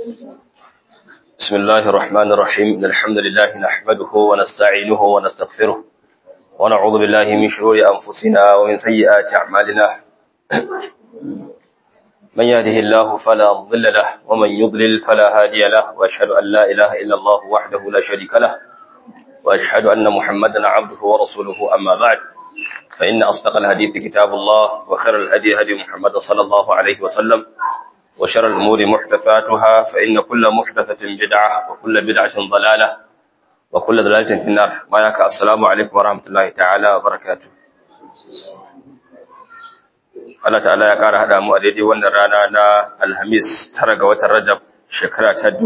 بسم الله الرحمن الرحيم إن الحمد لله نحمده ونستعينه ونستغفره ونعوذ بالله من شرور أنفسنا ومن سيئات أعمالنا من يهده الله فلا ضل له ومن يضلل فلا هادي له وأشهد أن لا إله إلا الله وحده لا شريك له وأشهد أن محمدا عبده ورسوله أما بعد فإن أصدق الحديث كتاب الله وخير الهدي هدي محمد صلى الله عليه وسلم وشر الأمور محدثاتها فإن كل محدثة بدعة وكل بدعة ضلالة وكل ضلالة في النار وياك السلام عليكم ورحمة الله تعالى وبركاته Allah ta'ala ya ƙara haɗa mu a daidai wannan rana na Alhamis tara ga watan Rajab shekara ta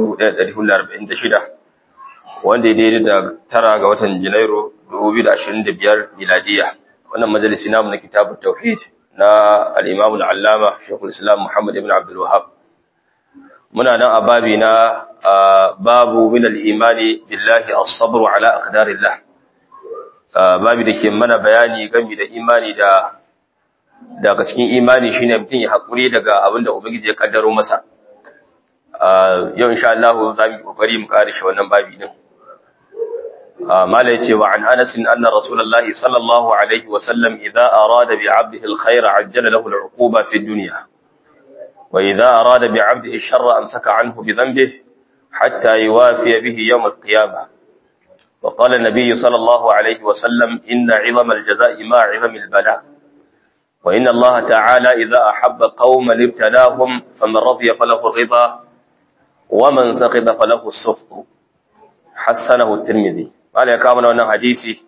1446 wanda ya daidai da tara ga watan Janairu 2025 miladiya wannan majalisi namu na kitabut tauhid na al-Imam al-Allama Sheikhul Islam Muhammad ibn Abdul Wahhab muna nan a babi na babu min al-imani billahi as-sabr ala aqdarillah babi da ke mana bayani game da imani da daga cikin imani shine mutum ya hakuri daga abin da ubangiji ya kaddaro masa yau insha Allah za mu kokari mu kare shi wannan babi din mala yace wa an Anas anna Rasulullah sallallahu alaihi wa sallam idza arada bi 'abdihi al-khair ajjala lahu al-'uquba fi ad-dunya wa idza arada bi 'abdihi ash-sharra amsaka 'anhu bi dhanbihi hatta yuwafi bihi yawm al-qiyamah وقال النبي صلى الله عليه وسلم إن عظم الجزاء ما عظم البلاء وإن الله تعالى إذا أحب قوما ابتلاهم فمن رضي فله الرضا ومن سخط فله السخط حسنه الترمذي قال يا كامل wannan hadisi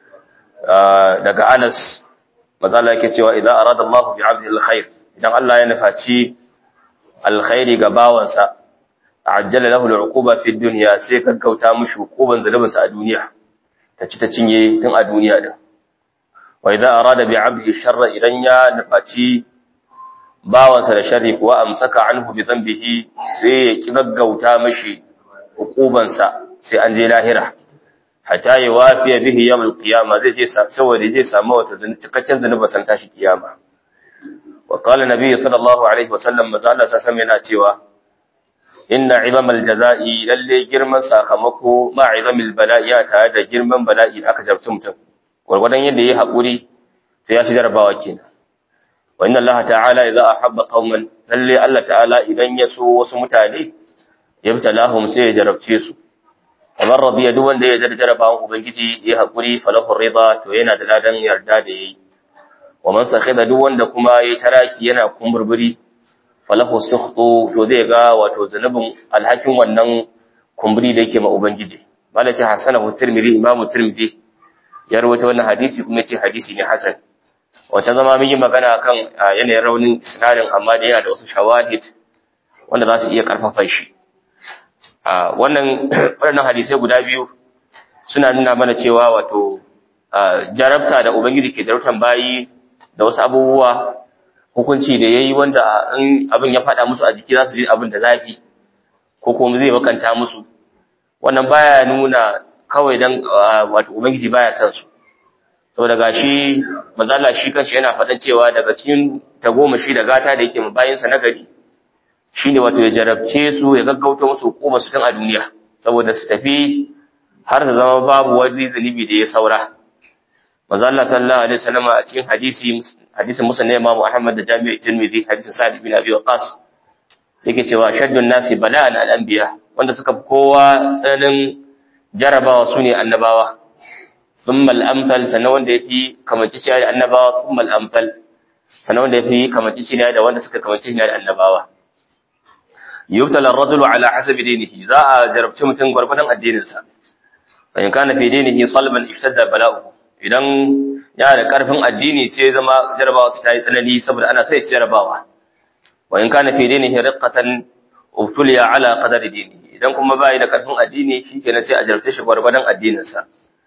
daga Anas mazala yake cewa idan arada Allah bi 'abdihi alkhair idan Allah ya nufaci alkhairi ga bawansa ajjala lahu al'uquba fi dunya sai kankauta mushi hukuban zalubinsa a duniya ta ci ta cinye tun a duniya din wa idan arada bi 'abdihi sharra idan ya nufaci bawansa da sharri kuwa amsaka anhu bi dhanbihi sai ya ki gaggauta mishi hukubansa sai an je lahira hatta ya wafiya bihi yawm al-qiyama zai je saboda zai samu wata cikakken zanuba san tashi kiyama wa qala nabiy sallallahu alaihi wa sallam maza Allah sa yana cewa inna izama al-jazai lalle girman sakamako ma izama al-bala'i tare da girman bala'i da aka jarabta mutum gurgurdan yadda yayi hakuri to ya shi jarabawa kenan wa inna Allah ta'ala idza ahabba qauman lalle Allah ta'ala idan ya so wasu mutane yabtalahum sai ya jarabce su kamar radiya duk wanda ya jarjara bawan ubangiji ya hakuri falahu rida to yana da ladan yarda da yayi wa man sakhida duk wanda kuma yayi taraki yana kumburburi falahu sukhtu to zai ga wato zanubin alhakin wannan kumburi da yake ma ubangiji malaci hasanahu tirmidhi imamu tirmidhi ya rawaita wannan hadisi kuma yace hadisi ne hasan wata zama mun yi magana kan yanayin raunin isnadin amma da yana da wasu shawahid wanda za su iya karfafa shi wannan waɗannan hadisai guda biyu suna nuna mana cewa wato jarabta da ubangiji ke jarabtan bayi da wasu abubuwa hukunci da yayi wanda in abin ya faɗa musu a jiki za su ji abin da zafi ko kuma zai bakanta musu wannan baya nuna kawai dan wato ubangiji baya son su saboda gashi mazalla shi kanshi yana faɗan cewa daga cikin tagomashi da gata da yake bayinsa na gari shine wato ya jarabce su ya gaggauta musu hukuma su tun a duniya saboda su tafi har su zama babu wani zunubi da ya saura manzo Allah sallallahu alaihi wasallam a cikin hadisi hadisin musnad Imam Ahmad da Jami'u Tirmidhi hadisin Sa'd bin Abi Waqqas yake cewa shaddun nasi bala'an al-anbiya wanda suka fi kowa tsananin jarabawa sune annabawa thumma al-amthal sanan wanda yafi kamanci da annabawa thumma al-amthal sanan wanda yafi kamanci da wanda suka kamanci da annabawa yubtala ar-rajulu ala hasabi dinihi za a jarabci mutum gwargwadon addininsa fa in kana fi dinihi salban ishtadda bala'u idan ya da karfin addini sai zama jarabawa ta yi tsanani saboda ana sai jarabawa wa in kana fi dinihi riqqatan ubtuliya ala qadari dinihi idan kuma bai da karfin addini shikenan sai a jarabce shi gwargwadon addininsa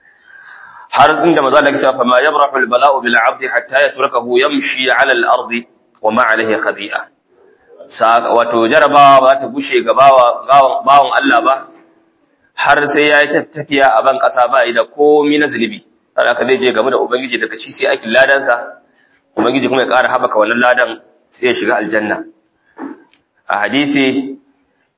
har inda maza Allah ya fa ma yabrahu al-bala'u bil 'abdi hatta yatrukahu yamshi 'ala al-ardi wa ma 'alayhi khadi'a wato jarabawa ba ta gushe ga bawan Allah ba har sai ya yi tafiya a ban ƙasa ba da komi na zunubi har aka zai je game da ubangiji daga shi sai aikin ladansa ubangiji kuma ya ƙara haɓaka wannan ladan sai ya shiga aljanna a hadisi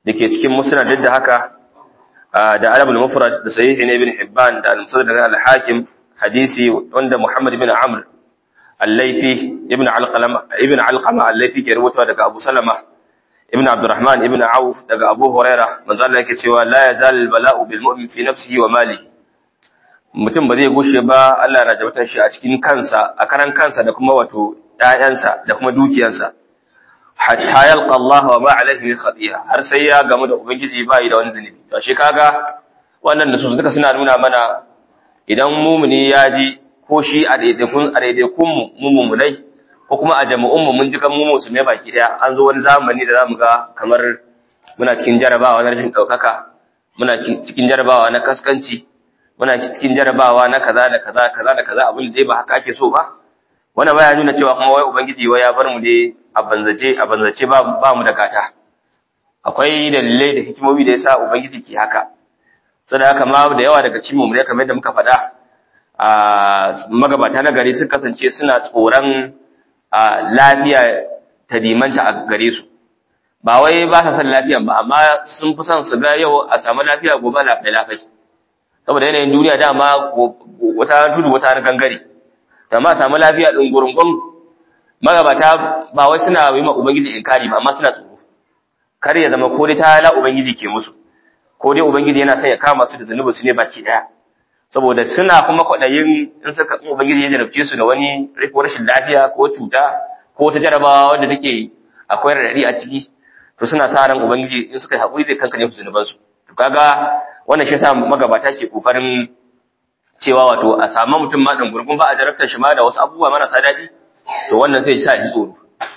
dake cikin musnad da haka da Arabul Mufrad da Sahih Ibn Hibban da Al-Mustadrak al-Hakim hadisi wanda Muhammad ibn Amr al-Laythi ibn Alqama ibn Alqama al-Laythi ke rubuta daga Abu Salama ibn Abdurrahman ibn Auf daga Abu Huraira manzo Allah yake cewa la yazal al-bala'u bil mu'min fi nafsihi wa malihi mutum ba zai gushe ba Allah na jabatan shi a cikin kansa a karan kansa da kuma wato ƴaƴansa da kuma dukiyarsa hatta yalqa Allah wa ma alaihi min khati'a har sai ya gamu da ubangiji ba yi da wani zunubi to shi kaga wannan da su duka suna nuna mana idan mumuni ya ji ko shi a daidaikun a daidaikun mu mumunai ko kuma a jami'un mu mun ji kan mu musulmai baki daya an zo wani zamani da zamu ga kamar muna cikin jarabawa na rashin daukaka muna cikin jarabawa na kaskanci muna cikin jarabawa na kaza da kaza kaza da kaza abin da dai ba haka ake so ba wannan baya nuna cewa kuma wai ubangiji wai ya bar mu dai a banzace a banzace ba ba mu da gata akwai dalilai da hikimomi da yasa ubangiji ke haka saboda haka ma da yawa daga cikin mu ne kamar yadda muka faɗa a magabata na gari sun kasance suna tsoron lafiya ta dimanta a gare su ba wai ba sa son lafiyan ba amma sun fi son su ga yau a samu lafiya gobe lafiya lafiya saboda yanayin duniya dama wata tudu wata gangare da ma samu lafiya din gurungun magabata ba wai suna yi ma ubangiji inkari ba amma suna tsoro kar ya zama ko dai ta la ubangiji ke musu ko dai ubangiji yana son ya kama su da zanubi su ne baki daya saboda suna kuma kwadayin in suka in ubangiji ya jarabce su da wani rashin lafiya ko cuta ko ta jarabawa wanda take akwai radadi a ciki to suna sa ran ubangiji in suka haƙuri zai kankane su zunubansu to kaga wannan shi yasa magabata ke kokarin cewa wato a samu mutum ma dan gurgun ba a jarabtar shi ma da wasu abubuwa marasa daɗi to wannan zai sa ji tsoro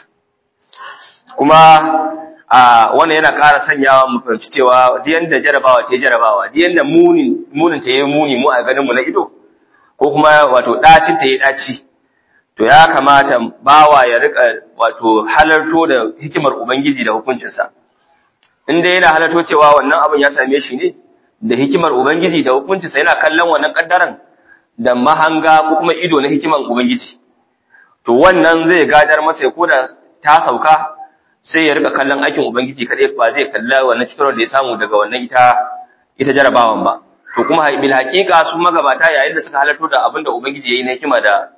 kuma a wannan yana ƙara sanyawa mu fahimci cewa diyan da jarabawa ta jarabawa diyan da munin munin ta yi muni mu a ganin mu na ido ko kuma wato ɗacin ta yi ɗaci to ya kamata bawa ya rika wato halarto da hikimar ubangiji da hukuncinsa in dai yana halarto cewa wannan abin ya same shi ne da hikimar Ubangiji da hukuncinsa yana kallon wannan kaddaran da mahanga ko kuma ido na hikiman Ubangiji. To wannan zai gadar masa ko da ta sauka sai ya rika kallon aikin Ubangiji kaɗai ba zai kalla wannan cikin da ya samu daga wannan ita ita jarabawan ba. To kuma bil haƙiƙa su magabata yayin da suka halarto da abin da Ubangiji ya yi na hikima da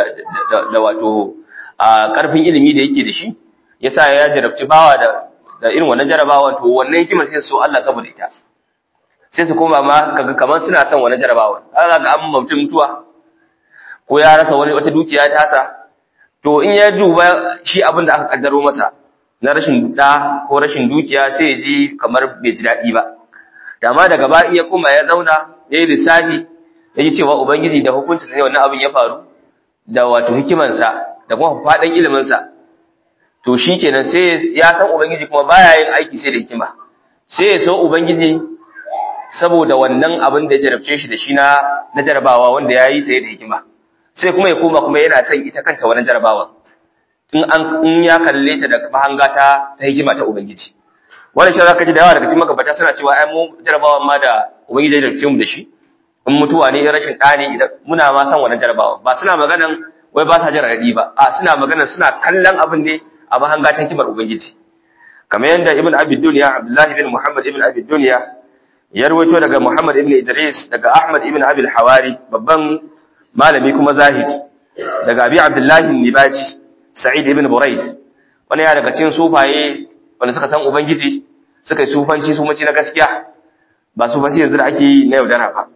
da wato a ƙarfin ilimi da yake da shi yasa ya jarabci bawa da da irin wannan jarabawan to wannan hikimar sai so Allah saboda ita. sai su koma ma kaga kamar suna son wani jarabawa kaga ga an mutum mutuwa ko ya rasa wani wata dukiya ta sa to in ya duba shi abin da aka kaddaro masa na rashin da ko rashin dukiya sai ya ji kamar bai ji daɗi ba dama daga ba iya kuma ya zauna ya yi lissafi ya ji cewa ubangiji da hukunci ne wannan abin ya faru da wato hikimansa da kuma faɗin iliminsa to shi kenan sai ya san ubangiji kuma baya yin aiki sai da hikima sai ya so ubangiji saboda wannan abin da ya jarabce shi da shi na na jarabawa wanda ya yi ta da hikima sai kuma ya koma kuma yana son ita kanta wannan jarabawa in an in ya kalle ta da mahanga ta ta hikima ta ubangiji wannan shi zaka ji da yawa daga cikin magabata suna cewa ai mu jarabawan ma da ubangiji ya jarabce mu da shi in mutuwa ne rashin ɗa ne idan muna ma san wannan jarabawa ba suna maganan wai ba sa jin raɗi ba a suna maganan suna kallon abin ne a mahanga ta hikimar ubangiji kamar yadda ibn abi dunya abdullahi bin muhammad ibn abi dunya ya rawaito daga Muhammad ibn Idris daga Ahmad ibn Abi al-Hawari babban malami kuma zahid daga Abi Abdullah Nibaji Sa'id ibn Buraid wani ya daga cikin sufaye wanda suka san ubangiji suka yi sufanci sufanci na gaskiya ba sufanci yanzu da ake yi na yaudara ba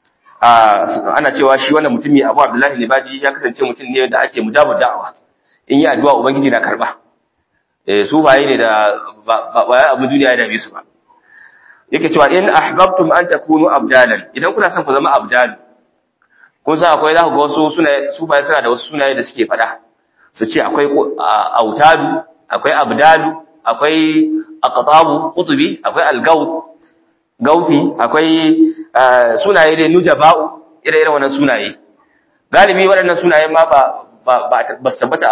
ana cewa shi wannan mutumi Abu Abdullah Nibaji ya kasance mutum ne da ake mujabu da'awa in yi addu'a ubangiji na karba eh sufaye ne da ba ba abu duniya da bisu ba yake cewa in ahbabtum an takunu abdalan idan kuna son ku zama abdal kun san akwai za ku ga wasu sunaye su bai suna da wasu sunaye da suke fada su ce akwai autadu akwai abdalu akwai aqtabu qutbi akwai algawth gauthi akwai sunaye dai nujaba'u ire-iren wannan sunaye galibi waɗannan sunaye ma ba ba ba su tabbata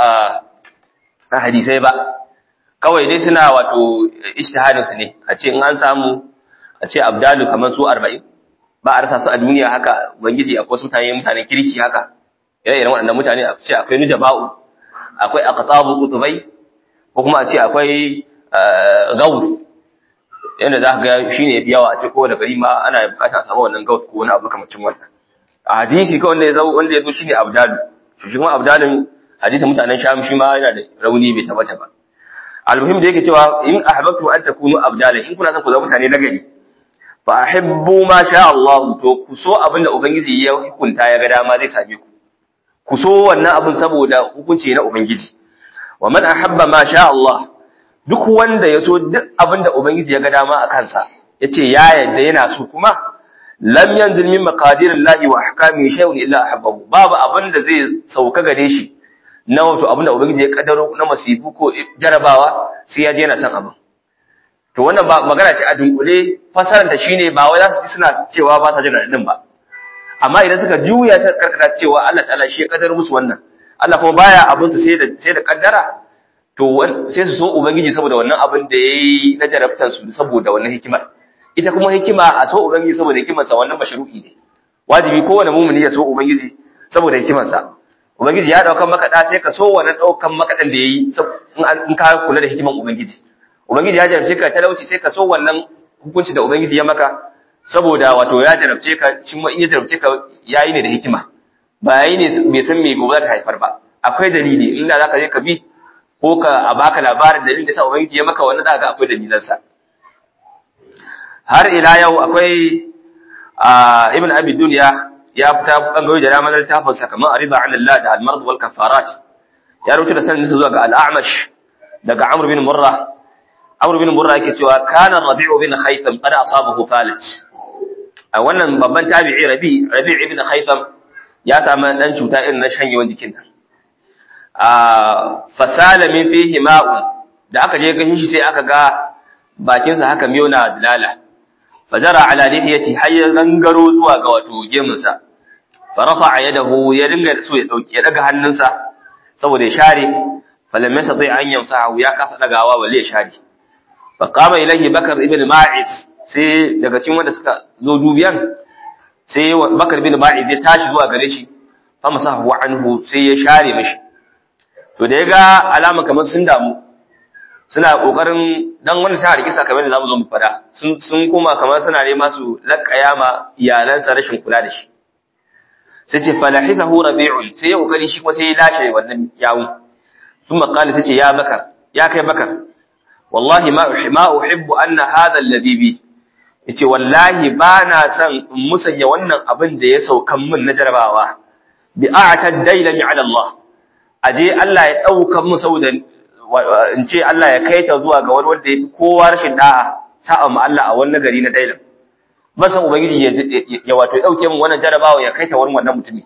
a hadisai ba kawai dai suna wato ijtihadin su ne a ce in an samu a ce abdalu kamar su arba'in ba a rasa su a duniya haka ubangiji akwai wasu mutane mutanen kirki haka ire-iren waɗannan mutane a ce akwai nujaba'u akwai aqtabu qutubai ko kuma a ce akwai gawth yanda za ka ga shine yafi yawa a ce ko da gari ma ana bukata a samu wannan gaut ko wani abu kamacin wannan a hadisi kawai wanda ya zo wanda ya zo shine abdalu shi kuma abdalin hadisin mutanen sham shi ma yana da rauni bai tabbata ba almuhim da yake cewa in ahbabtu an takunu abdalan in kuna son ku zama mutane nagari fa ahibbu ma sha Allah to ku so abinda ubangiji ya hukunta ya ga dama zai same ku ku so wannan abin saboda hukunci na ubangiji wa man ahabba ma sha Allah duk wanda ya so duk abinda ubangiji ya ga dama a kansa yace ya yadda yana so kuma lam yanzil min maqadirillahi wa ahkami shay'un illa ahabbahu babu abinda zai sauka gare shi na wato abinda ubangiji ya kaddaro na masifu ko jarabawa sai ya je yana san abin to wannan ba magana ce a dunkule fasarar ta shine ba wai za su ji suna cewa ba sa jin radin ba amma idan suka juya ta karkata cewa Allah ta'ala shi ya kaddaro musu wannan Allah kuma baya abin su sai da sai da kaddara to sai su so ubangiji saboda wannan abin da yayi na jarabtan su saboda wannan hikimar ita kuma hikima a so ubangiji saboda hikimarsa wannan mashru'i ne wajibi kowane mumuni ya so ubangiji saboda hikimarsa ubangiji ya daukan maka da sai ka so wannan daukan maka dan da yayi in ka kula da hikiman ubangiji ubangiji ya jarabce ka talauci sai ka so wannan hukunci da ubangiji ya maka saboda wato ya jarabce ka shi ma in ya jarabce ka yayi ne da hikima ba yayi ne bai san me gobe za ta haifar ba akwai dalili inda zaka je ka bi ko ka a baka labarin dalilin da sa ubangiji ya maka wannan zaka ga akwai dalilan sa har ila yau akwai ibn abi dunya ya fita bangarori da ramar littafin sa kamar arida an Allah da al-marad wal kafarat ya rubuta da sanin zuwa ga al-a'mash daga amr bin murra amr bin murra yake cewa kana rabi'u bin khaytham qad asabahu falat a wannan babban tabi'i rabi rabi' ibn khaytham ya samu dan cuta irin na shanyewan jikin nan a fasala min fihi ma'un da aka je ganin shi sai aka ga bakinsa haka miyo na dalala fajara ala lihiyati hayya gangaro zuwa ga wato gemunsa farafa yadahu ya dinga so ya dauki ya daga hannunsa saboda ya share falam yastati an yamsahu ya kasa dagawa balle ya share fa qama ilayhi bakar ibn ma'is sai daga cikin wanda suka zo dubiyan sai bakar ibn ma'is ya tashi zuwa gare shi fa masahu anhu sai ya share mishi to da ya ga alama kamar sun damu suna kokarin dan wanda ta rikisa kamar da zamu zo mu fada sun sun koma kamar suna nema su lakaya ma iyalansa rashin kula da shi sai ce falahisahu rabi'un sai ya kokari shi kuma sai ya lashe wannan yawun thumma qala tace ya bakar ya kai bakar wallahi ma ma uhibbu anna hadha alladhi bi yace wallahi ba na son in musanya wannan abin da ya saukan min na jarabawa bi a'tad dailani ala Allah aje Allah ya dauka mu saboda in ce Allah ya kai ta zuwa ga wani wanda ya fi kowa rashin da'a sa'a ma Allah a wani gari na dailan ban san ubangiji ya wato ya dauke min wannan jarabawa ya kai ta wani wannan mutumi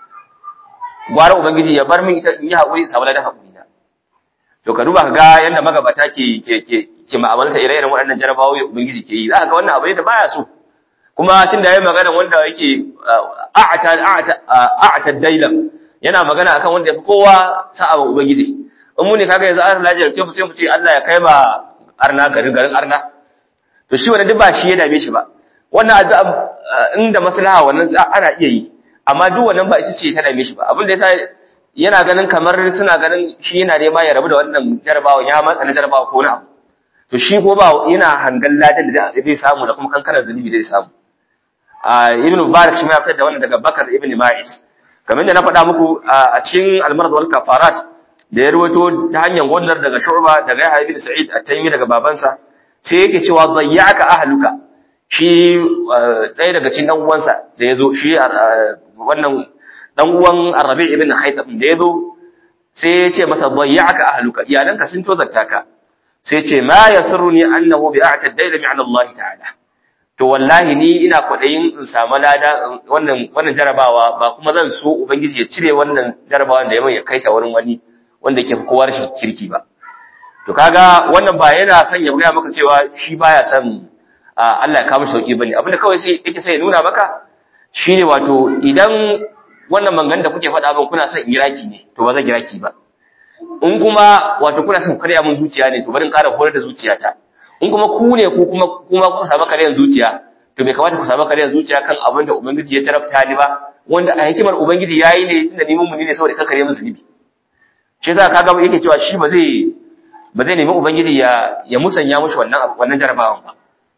gwara ubangiji ya bar min ita in yi haƙuri samu ladan haƙuri na to ka duba ka ga yadda magabata ke ke ke ke ma'amalta ire-iren waɗannan jarabawoyi ubangiji ke yi za ka ga wannan abu ne da baya so kuma tun da ya magana wanda yake a'ata a'ata a'ata dailan yana magana akan wanda ya fi kowa sa'a wa ubangiji in mu ne kaga yanzu an lajiyar ce sai mu ce Allah ya kai ma arna garin garin arna to shi wannan duk ba shi ya dame shi ba wannan addu'a inda maslaha wannan ana iya yi amma duk wannan ba ita ce ta dame shi ba abin da yasa yana ganin kamar suna ganin shi yana nema ya rabu da wannan jarabawa ya matsa na jarabawa ko na abu to shi ko ba yana hangan ladan da zai samu da kuma kankanar zunubi zai samu a ibn mubarak shi ma ya fitar da wannan daga bakar ibn ma'is kamar da na faɗa muku a cikin almarad wal kafarat da ya rawaito ta hanyar wannan daga shu'ba daga yahya ibn sa'id at-taymi daga babansa sai yake cewa dayyaka ahluka shi ɗaya daga cikin dan uwansa da yazo shi wannan dan uwan Arabi ibn Haytham da yazo sai ya ce masa dayyaka ahluka iyalanka sun tozarta ka sai ce ma yasurruni annahu bi a'ta ad-dayl min Allah ta'ala to wallahi ni ina kwadayin in samu lada wannan wannan jarabawa ba kuma zan so ubangiji ya cire wannan jarabawan da ya mai ya kaita wurin wani wanda yake kowa rashin kirki ba to kaga wannan ba yana son ya gaya maka cewa shi baya son Allah ya kawo sauki bane abinda kawai sai yake sai ya nuna maka shine wato idan wannan mangan da kuke faɗa min kuna son in yi raki ne to ba zan yi raki ba in kuma wato kuna son karya min zuciya ne to bari in ƙara horar da zuciyata in kuma ku ne ku kuma kuma kuka samu karyan zuciya to bai kamata ku samu karyan zuciya kan abin da ubangiji ya tarafta ni ba wanda a hikimar ubangiji yayi ne tunda ni mun ne saboda kakare musu zunubi shi yasa kaga yake cewa shi ba zai ba zai nemi ubangiji ya ya musanya mushi wannan wannan jarabawan ba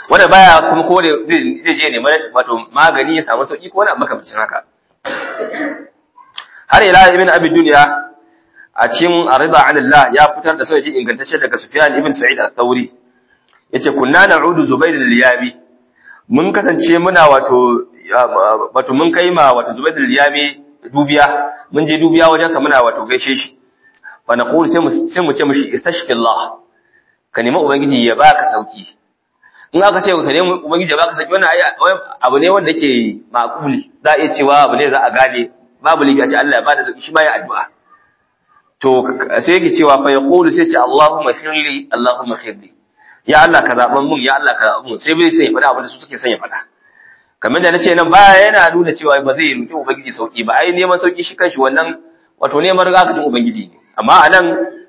wanda baya kuma ko da zai je neman wato magani ya samu sauki ko wani makamancin haka har ila ibn abi dunya a cikin arida anillah ya fitar da sanadi ingantacce daga sufyan ibn sa'id al-thawri yace kunna na'udu zubair al-yami mun kasance muna wato wato mun kai ma wato zubair al-yami dubiya mun je dubiya wajen sa muna wato gaishe shi fa naqul sai mu sai mu ce mishi istashqillah ka nemi ubangiji ya baka sauki in aka ce ka nemi ubangiji ya baka sauki wannan abu ne wanda yake makuli za a iya cewa abu ne za a gane babu lifi a ce Allah ya bada sauki shi ma ya addu'a to sai yake cewa fa yaqulu sai ce Allahumma khirli Allahumma khirli ya Allah ka zaban mun ya Allah ka zaban mun sai bai sai ya faɗa abin da su suke son ya faɗa kamar da nace nan baya yana nuna cewa ba zai roki ubangiji sauki ba ai neman sauki shi kanshi wannan wato neman rigakafin ubangiji ne amma anan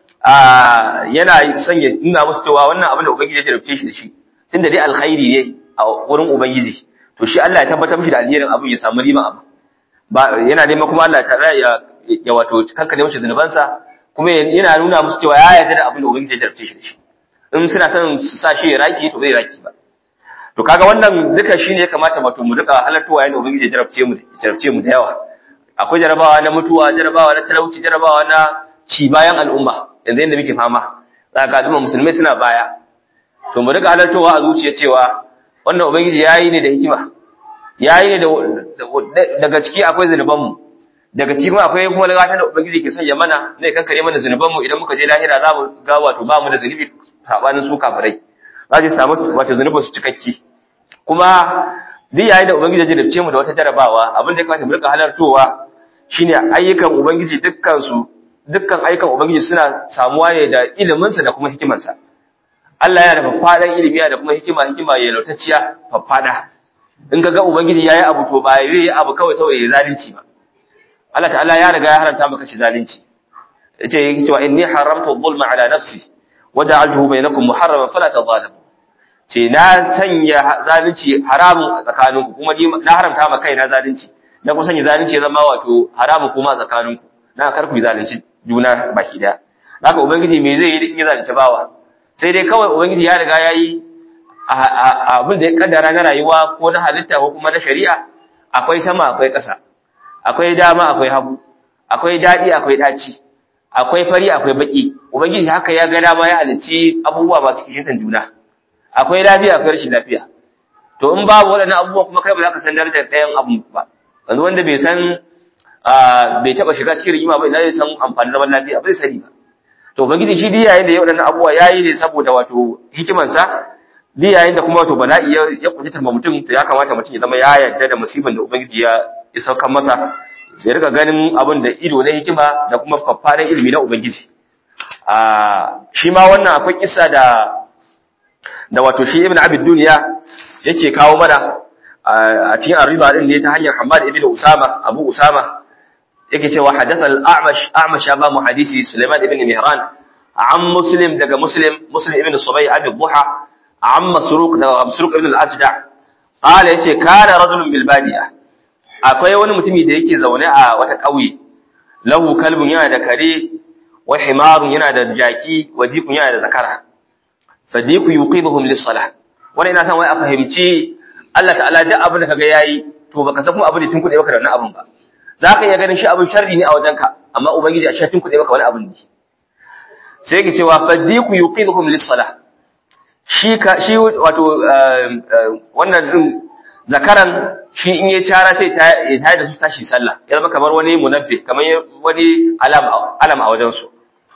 yana son ya nuna musu cewa wannan abin da ubangiji ya jarabce shi da shi tunda dai alkhairi ne a wurin ubangiji to shi Allah ya tabbatar mishi da alherin abin ya samu riba abu ba yana neman kuma Allah ta ya ya wato kankane mace zunubansa kuma yana nuna musu cewa ya yarda da abin da ubangiji ya jarabce shi da shi in suna son su sa shi ya raki to bai raki ba to kaga wannan duka shine ya kamata wato mu duka halartowa yayin da ubangiji ya jarabce mu jarabce mu da yawa akwai jarabawa na mutuwa jarabawa na talauci jarabawa na ci bayan al'umma yanzu yanda muke fama za ka al'umma musulmai suna baya to mu duka halartowa a zuciya cewa wannan ubangiji yayi ne da hikima yayi ne daga ciki akwai zunubanmu daga ciki kuma akwai kuma lagata da ubangiji ke sanya mana zai kankare mana zunubanmu idan muka je lahira za mu ga wato ba mu da zunubi sabanin su kafirai za su samu wato zunubin su cikakki kuma duk yayin da ubangiji ya jarabce mu da wata jarabawa abin da ya kamata mu rika halartowa shine ayyukan ubangiji dukkan su dukkan ayyukan ubangiji suna samuwa ne da ilimin sa da kuma hikimarsa sa Allah yana da faffadan ilimi da kuma hikima hikima ya lautacciya faffada in ka ga ubangiji yayi abu to ba zai yi abu kawai saboda ya zalunci ba Allah ta'ala ya riga ya haramta maka shi zalunci yace yake cewa inni haramtu dhulma ala nafsi waja'altuhu bainakum muharraman fala tadhalamu ce na sanya zalunci haramun a tsakaninku kuma ni na haramta maka kaina zalunci na kuma sanya zalunci ya zama wato haramun kuma a tsakaninku na kar ku zalunci juna baki daya haka ubangiji me zai yi in ya zalunci bawa sai dai kawai ubangiji ya riga yayi abin da ya kaddara na rayuwa ko na halitta ko kuma na shari'a akwai sama akwai ƙasa akwai dama akwai hagu akwai daɗi akwai ɗaci akwai fari akwai baki ubangiji haka ya ga dama ya halicci abubuwa masu kishin juna akwai lafiya akwai rashin lafiya to in babu waɗannan abubuwa kuma kai ba za ka san darajar ɗayan abu ba yanzu wanda bai san bai taɓa shiga cikin rigima ba ina zai san amfanin zaman lafiya ba zai sani ba to ubangiji shi duk yayin da ya waɗannan abubuwa yayi ne saboda wato hikimansa duk yayin da kuma wato bala'i ya kunji tamba mutum to ya kamata mutum ya zama ya yarda da musibin da ubangiji ya ya saukar masa sai rika ganin abin da ido na hikima da kuma faffaran ilimi na ubangiji a shi ma wannan akwai kissa da da wato shi ibn abid duniya yake kawo mana a cikin arriba din ne ta hanyar Hamad ibn Usama Abu Usama yake cewa hadatha al-A'mash A'mash ya ba mu hadisi Sulaiman ibn Mihran an Muslim daga Muslim Muslim ibn Subay Abi Duha an Masruq daga Masruq ibn al-Ajda qala yace kana rajulun bil badiya akwai wani mutumi da yake zaune a wata kauye lahu kalbun yana da kare wa himarun yana da jaki wa dikun yana da zakara fadiku yuqibuhum lis-salah wannan ina san wai a fahimci Allah ta'ala duk abin da kaga yayi to baka san kuma abin da tun kuɗe maka da wannan abin ba zaka iya ganin shi abin sharri ne a wajenka amma ubangiji a shi tun kuɗe maka wani abin ne sai yake cewa fadiku yuqibuhum lis-salah shi ka shi wato wannan din zakaran shi in ya cara sai ta ya da su tashi sallah ya zama kamar wani munabbi kamar wani alam alam a wajen su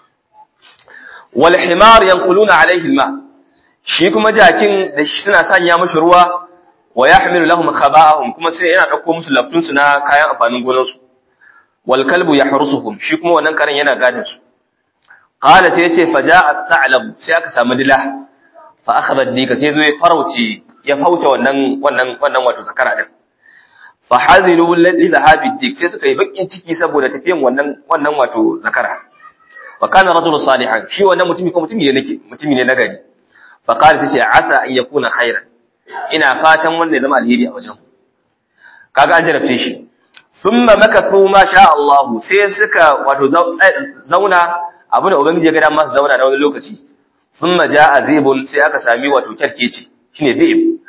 wal himar yanquluna alayhi al-ma shi kuma jakin da suna sanya mashi ruwa wa yahmilu lahum khaba'ahum kuma sai yana dauko musu laftun su na kayan amfanin gonar su wal kalbu yahrusuhum shi kuma wannan karen yana gadin su qala sai yace faja'a ta'lab sai aka samu dila fa akhadha dika sai zo ya farauci ya fauta wannan wannan wannan wato zakara din fa hazinu li dhahabi dik sai suka yi bakin ciki saboda tafiyan wannan wannan wato zakara wa kana rajulun salihan shi wannan mutumi ko mutumi ne nake mutumi ne nagari fa qala tace asa an yakuna khairan ina fatan wanda ya zama alheri a wajen kaga an jarabce shi thumma makathu ma sha Allah sai suka wato zauna abu da ubangiji ya ga dama su zauna da wani lokaci thumma jaa zibun sai aka sami wato kyarkeci shine zib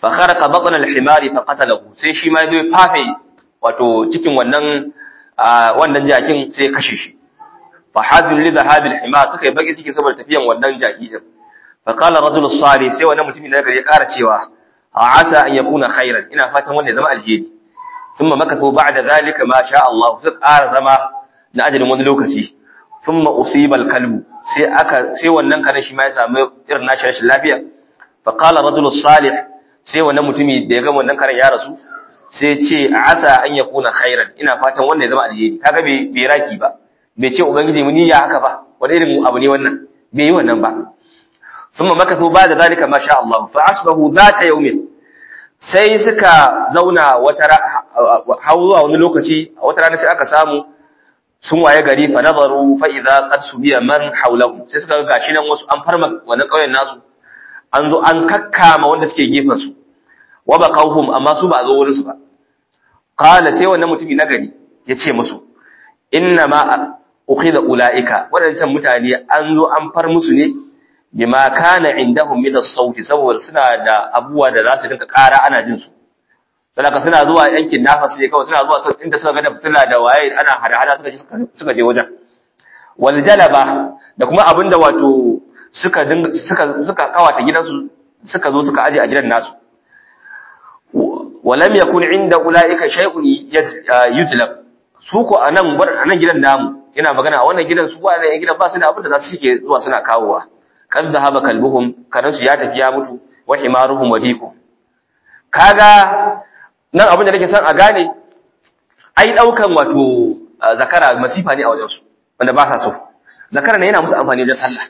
fa kharaqa batna al-himari fa qatalahu sai shi ma zai fafe wato cikin wannan wannan jakin sai kashe shi fa hadin li dhahabi al-himar suka yi baki ciki saboda tafiyan wannan jaki din fa qala rajul salih sai wannan mutumin da ya kara cewa asa an yakuna khairan ina fatan wannan ya zama alheri thumma makathu ba'da zalika ma sha Allah suka kara zama na ajalin wani lokaci thumma usiba al-kalbu sai aka sai wannan kare shi ma ya samu irin nashi rashin lafiya fa qala rajul salih sai wannan mutumi da ya ga wannan karen ya rasu sai ce asa an yakuna khairan ina fatan wannan ya zama alheri kaga bai bai raki ba bai ce ubangiji mun ya haka ba wani irin abu ne wannan bai yi wannan ba thumma makathu ba'da zalika ma sha Allah fa asbahu dhata yawmin sai suka zauna wata zuwa wani lokaci a wata rana sai aka samu sun waye gari fa nazaru fa idza qad subiya man hawlahu sai suka ga gashi nan wasu an farma wannan kauyen nasu an zo an kakkama wanda suke gefen su wa baqawhum amma su ba a zo wurin su ba qala sai wannan mutumi na gari ya ce musu inna ma ukhida ulaika wadancan mutane an zo an far musu ne bima kana indahum min as-sauti saboda suna da abuwa da za su dinka ƙara ana jin su saboda suna zuwa yankin nafas ne kawai suna zuwa inda suka ga da fitila da waye ana hada-hada suka je suka je wajen wal jalaba da kuma abinda wato suka dinga suka suka kawata gidansu suka zo suka aje a gidan nasu walam yakun inda ulaika shay'un yujlab su ko anan anan gidan namu ina magana a wannan gidan su ba nan gidan ba su da abin da za su shike zuwa suna kawowa kan zahaba kalbuhum karansu ya tafi ya mutu wa himaruhum wadiqu kaga nan abin da nake son a gane ai daukan wato zakara masifa ne a wajen su wanda ba sa so zakara ne yana musu amfani da sallah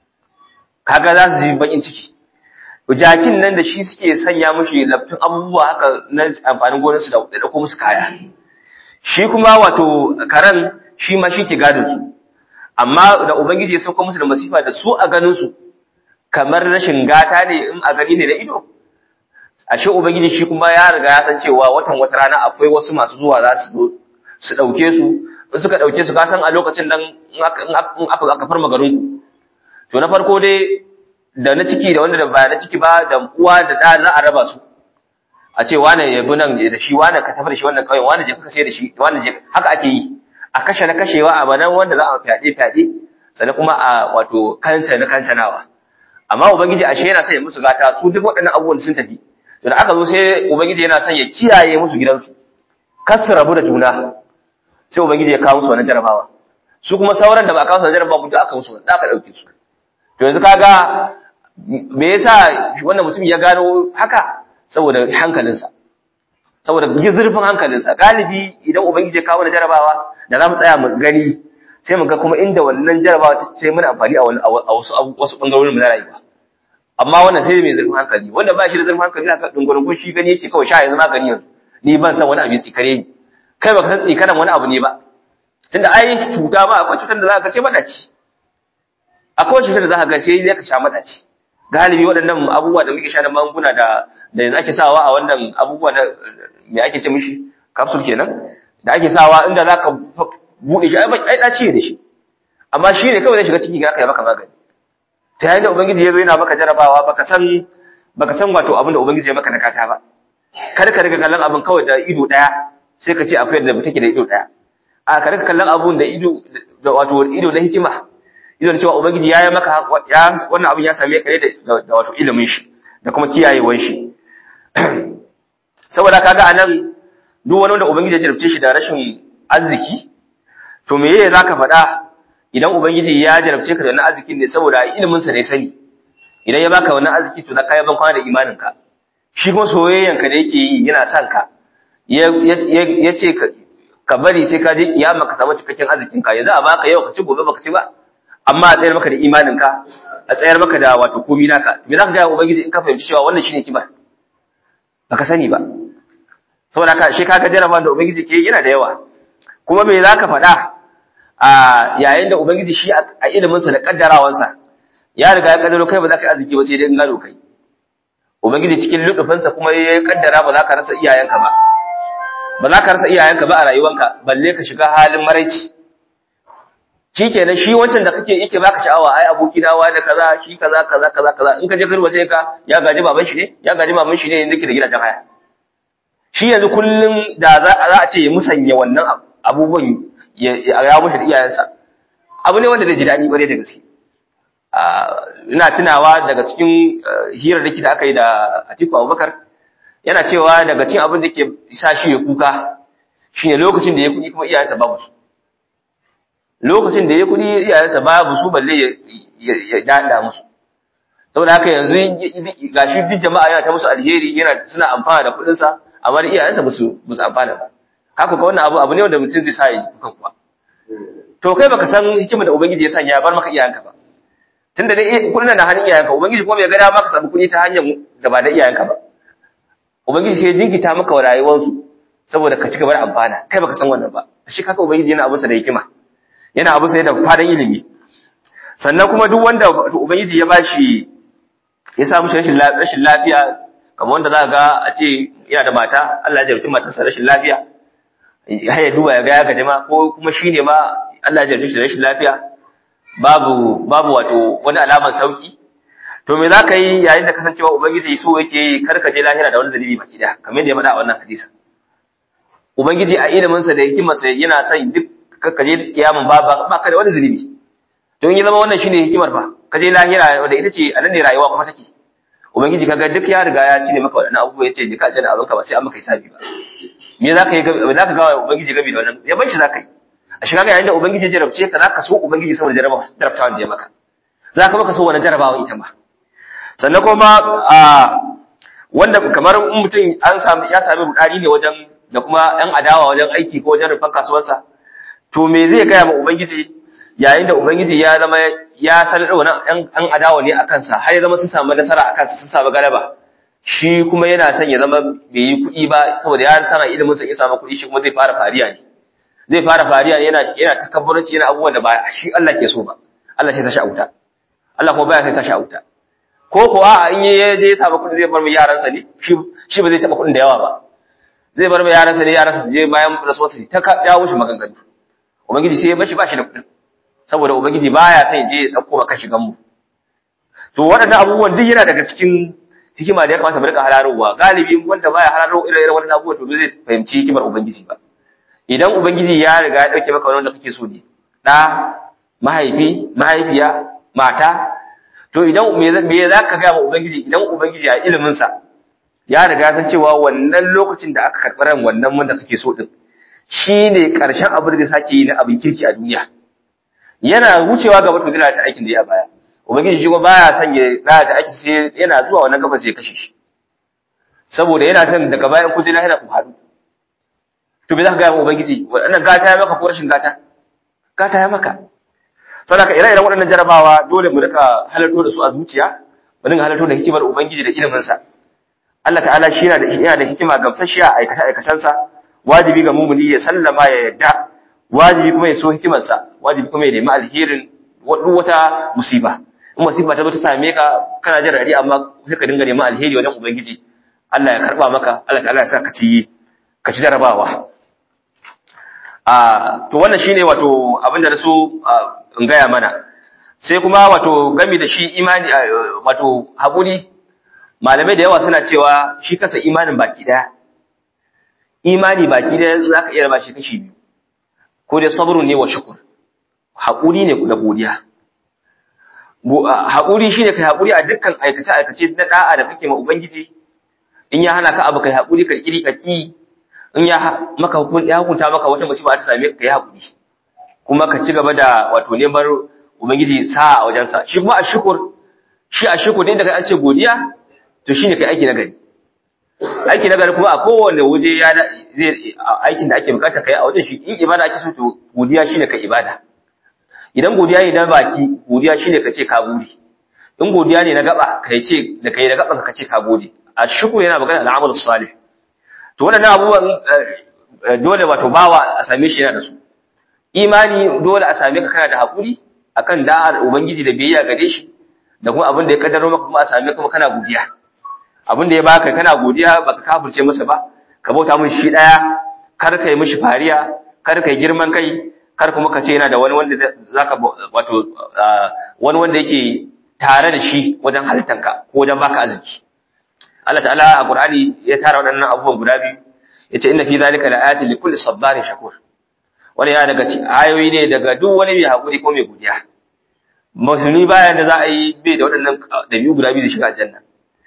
kaga za su ji bakin ciki jakin nan da shi suke sanya mushi laftun abubuwa haka na amfanin gonarsu da dauko musu kaya shi kuma wato karan shi ma shi ke gadin su amma da ubangiji ya sauka musu da masifa da su a ganin su kamar rashin gata ne in a gani ne da ido ashe ubangiji shi kuma ya riga ya san cewa watan wata rana akwai wasu masu zuwa za su su dauke su in suka dauke su ka san a lokacin nan in aka aka farma garin ku to na farko dai da na ciki da wanda da ba na ciki ba da uwa da da za a raba su a ce wane ya bi nan da shi wane ka tafi da shi wannan kauyen wane je ka sai da shi wane je haka ake yi a kashe na kashewa a banan wanda za a fyaɗe fyaɗe sannan kuma a wato kanta na kantanawa amma ubangiji ashe yana son ya musu gata su duk waɗannan abubuwan sun tafi to da aka zo sai ubangiji yana son ya kiyaye musu gidansu kar su rabu da juna sai ubangiji ya kawo musu wannan jarabawa su kuma sauran da ba a kawo su jarabawa mutu aka musu da aka ɗauke su to yanzu kaga me yasa wannan mutum ya gano haka saboda hankalinsa saboda zurfin hankalinsa galibi idan ubangiji ya kawo da jarabawa da za mu tsaya mu gani sai mu ga kuma inda wannan jarabawa sai muna amfani a wasu wasu bangarorin mu na rayuwa amma wannan sai mai zurfin hankali wanda ba shi da zurfin hankali haka dungurungun shi gani yake kawai sha yanzu magani yanzu ni ban san wani abu tsikare ni kai baka san tsikaran wani abu ne ba tunda ai cuta ma akwai cutar da za ka ce madaci akwai cutar da za ka ga sai ka sha madaci galibi waɗannan abubuwa da muke sha na magunguna da da yanzu ake sawa a wannan abubuwa na me ake ce mishi capsule kenan da ake sawa inda za ka buɗe shi ai ɗaci ne shi amma shi ne kawai zai shiga ciki ga ya maka magani ta yayin da ubangiji ya zo yana maka jarabawa baka san baka san wato abin da ubangiji ya maka na kata ba kar ka riga kallon abin kawai da ido ɗaya sai ka ce akwai da take da ido ɗaya a ka riga kallon abun da ido da wato ido na hikima ido da cewa ubangiji ya yi maka ya wannan abin ya same ka ne da wato ilimin shi da kuma kiyayewan shi saboda kaga anan duk wani wanda ubangiji ya jarabce shi da rashin arziki to me yake zaka faɗa idan ubangiji ya jarabce ka da wannan arzikin ne saboda ilimin sa ne sani idan ya baka wannan arziki to na kai ban kwana da imanin ka shi kuma soyayyan ka da yake yi yana son ka ya ce ka bari sai ka je kiyama ka samu cikakken arzikin ka yanzu a baka yau ka ci gobe baka ci ba amma a tsayar maka da imanin ka a tsayar maka da wato komi naka me zaka ga ubangiji in ka fahimci cewa wannan shine kiba baka sani ba saboda haka shi kaga jarabawan da ubangiji ke yana da yawa kuma me zaka faɗa a yayin da ubangiji shi a ilimin sa da kaddarawansa ya riga ya kaddaro kai ba za ka yi arziki ba sai dai in gado kai ubangiji cikin lutufinsa kuma ya kaddara ba za ka rasa iyayenka ba ba za ka rasa iyayenka ba a rayuwanka balle ka shiga halin maraici shikenan shi wancan da kake yake baka sha'awa ai aboki na wani kaza shi kaza kaza kaza kaza in ka je karba sai ka ya gaji baban shi ne ya gaji baban shi ne yanzu ke da gidajen haya shi yanzu kullum da za a ce ya musanya wannan abubuwan ya ya mushi da iyayensa abu ne wanda zai ji daɗi bare da gaske ina tunawa daga cikin hirarraki da aka yi da Atiku Abubakar yana cewa daga cikin abin da ke sa shi ya kuka shine lokacin da ya kudi kuma iyayensa babu su lokacin da ya kudi iyayensa babu su balle ya dada musu saboda haka yanzu gashi duk jama'a yana ta musu alheri yana suna amfana da kudin sa amma da iyayensa ba su ba su amfana ba haka ka wannan abu abu ne wanda mutum zai sa ya kuka kuwa to kai baka san hikimar da ubangiji ya sanya ya bar maka iyayenka ba tunda dai kudin na hannun iyayenka ubangiji kuma bai ga dama ka samu kudi ta hanyar da ba da iyayenka ba ubangiji sai ya jinkita maka rayuwarsu saboda ka ci gaba da amfana kai baka san wannan ba shi kaka ubangiji yana abinsa da hikima yana abinsa da fadan ilimi sannan kuma duk wanda ubangiji ya bashi ya samu rashin rashin lafiya kamar wanda za ga a ce yana da mata Allah ya jarabci matarsa rashin lafiya ya ya duba ya ga ya gaji ma ko kuma shine ma Allah ya jarabci shi rashin lafiya babu babu wato wani alamar sauki to me za ka yi yayin da kasancewa ubangiji so yake karka je lahira da wani zalibi baki da kamar yadda ya faɗa a wannan hadisi ubangiji a iliminsa da hikimarsa yana son duk ka je kiyamun ba ba ka da wani zalibi to in ya zama wannan shine hikimar ba ka je lahira wanda ita ce a nan ne rayuwa kuma take ubangiji kaga duk ya riga ya cire maka waɗannan abubuwa yace je ka aljanna abin ka ba sai an maka hisabi ba me za ka yi za ka ga ubangiji gabi da wannan ya bar shi za ka yi a shiga ga yayin da ubangiji ya jarabce ka za ka so ubangiji saboda jarabawa jarabtawan da ya maka za ka maka so wani jarabawa ita ma sannan kuma a wanda kamar mutum an sami ya sami rudani ne wajen da kuma ɗan adawa wajen aiki ko wajen rufan kasuwarsa to me zai gaya ma ubangiji yayin da ubangiji ya zama ya sanar da wannan ɗan adawa ne a kansa har ya zama sun samu nasara a kansa sun samu galaba shi kuma yana son ya zama bai yi kuɗi ba saboda ya sana ilimin sa ya samu kuɗi shi kuma zai fara fariya ne zai fara fariya yana yana takabburanci yana abubuwan da ba shi Allah ke so ba Allah sai ta sha wuta Allah kuma baya sai ta sha wuta ko kuwa in ya je ya samu kuɗi zai bar mu yaransa ne shi ba zai taɓa kuɗin da yawa ba zai bar mu yaransa ne yaransa su je bayan rasuwarsa ta jawo shi maganganu ubangiji sai ya bashi ba shi da kuɗin saboda ubangiji baya son ya je ya ɗauko maka shigan mu to waɗannan abubuwan duk yana daga cikin hikima da ya kamata mu rika hararowa galibi wanda baya hararo irin irin waɗannan abubuwan to zai fahimci hikimar ubangiji ba idan ubangiji ya riga ya ɗauke maka wanda kake so ne ɗa mahaifi mahaifiya mata to idan me za ka gaya wa ubangiji idan ubangiji a iliminsa ya riga san cewa wannan lokacin da aka karɓi ran wannan wanda kake so din shine karshen abin da sake yi na abin kirki a duniya yana wucewa gaba to zai ta aikin da ya baya ubangiji shi kuma baya son ya ta aiki sai yana zuwa wannan gaba sai ya kashe shi saboda yana son daga bayan kudi lahira ku haɗu to me za ka gaya wa ubangiji wannan gata ya maka ko rashin gata gata ya maka saboda ka ire-iren waɗannan jarabawa dole mu rika halarto da su a zuciya mu dinga halarto da hikimar ubangiji da ilimin sa Allah ta'ala shi yana da yana da hikima gamsasshiya a aikace aikacen sa wajibi ga mumuni ya sallama ya yadda wajibi kuma ya so hikimar sa wajibi kuma ya nemi alherin duk wata musiba in musiba ta zo ta same ka kana jin radi amma sai ka dinga neman alheri wajen ubangiji Allah ya karba maka Allah ta'ala ya sa ka ci ka ci jarabawa a to wannan shine wato abinda da so in gaya mana sai kuma wato gami da shi imani wato haƙuri malamai da yawa suna cewa shi kasa imanin baki daya imani baki daya za ka iya raba shi kashi biyu ko dai sabrun ne wa shukur haƙuri ne da godiya haƙuri shine kai haƙuri a dukkan aikace aikace na da'a da kake ma ubangiji in ya hana ka abu kai haƙuri ka kiri ka ki in ya maka ya hukunta maka wata musiba ta same ka kai haƙuri kuma ka ci gaba da wato neman ubangiji sa'a a wajensa shi kuma ashukur shi ashukur din da kai an ce godiya to shine kai aiki nagari aiki nagari kuma a kowanne waje ya zai aikin da ake bukata kai a wajen shi in ibada ake so to godiya shine kai ibada idan godiya ne na baki godiya shine ka ce ka gode in godiya ne na gaba kai ce da kai da gaban ka ce ka gode ashukur yana magana al'amal salih to wannan abubuwan dole wato bawa a same shi yana da su imani dole a same ka kana da haƙuri akan da'ar ubangiji da biyayya gare shi da kuma abin da ya kaddaro maka kuma a same kuma kana godiya abin da ya baka kana godiya baka kafirce masa ba ka bauta mun shi daya kar kai mishi fariya kar kai girman kai kar kuma ka ce yana da wani wanda zaka wato wani wanda yake tare da shi wajen halittanka ko wajen baka arziki Allah ta'ala a Qur'ani ya tara waɗannan abubuwan guda biyu yace inna fi zalika la'ayatin likulli sabarin shakur wani ya daga ayoyi ne daga duk wani mai hakuri ko mai godiya musulmi bayan da za a yi bai da waɗannan ɗabi'u guda biyu da shiga aljanna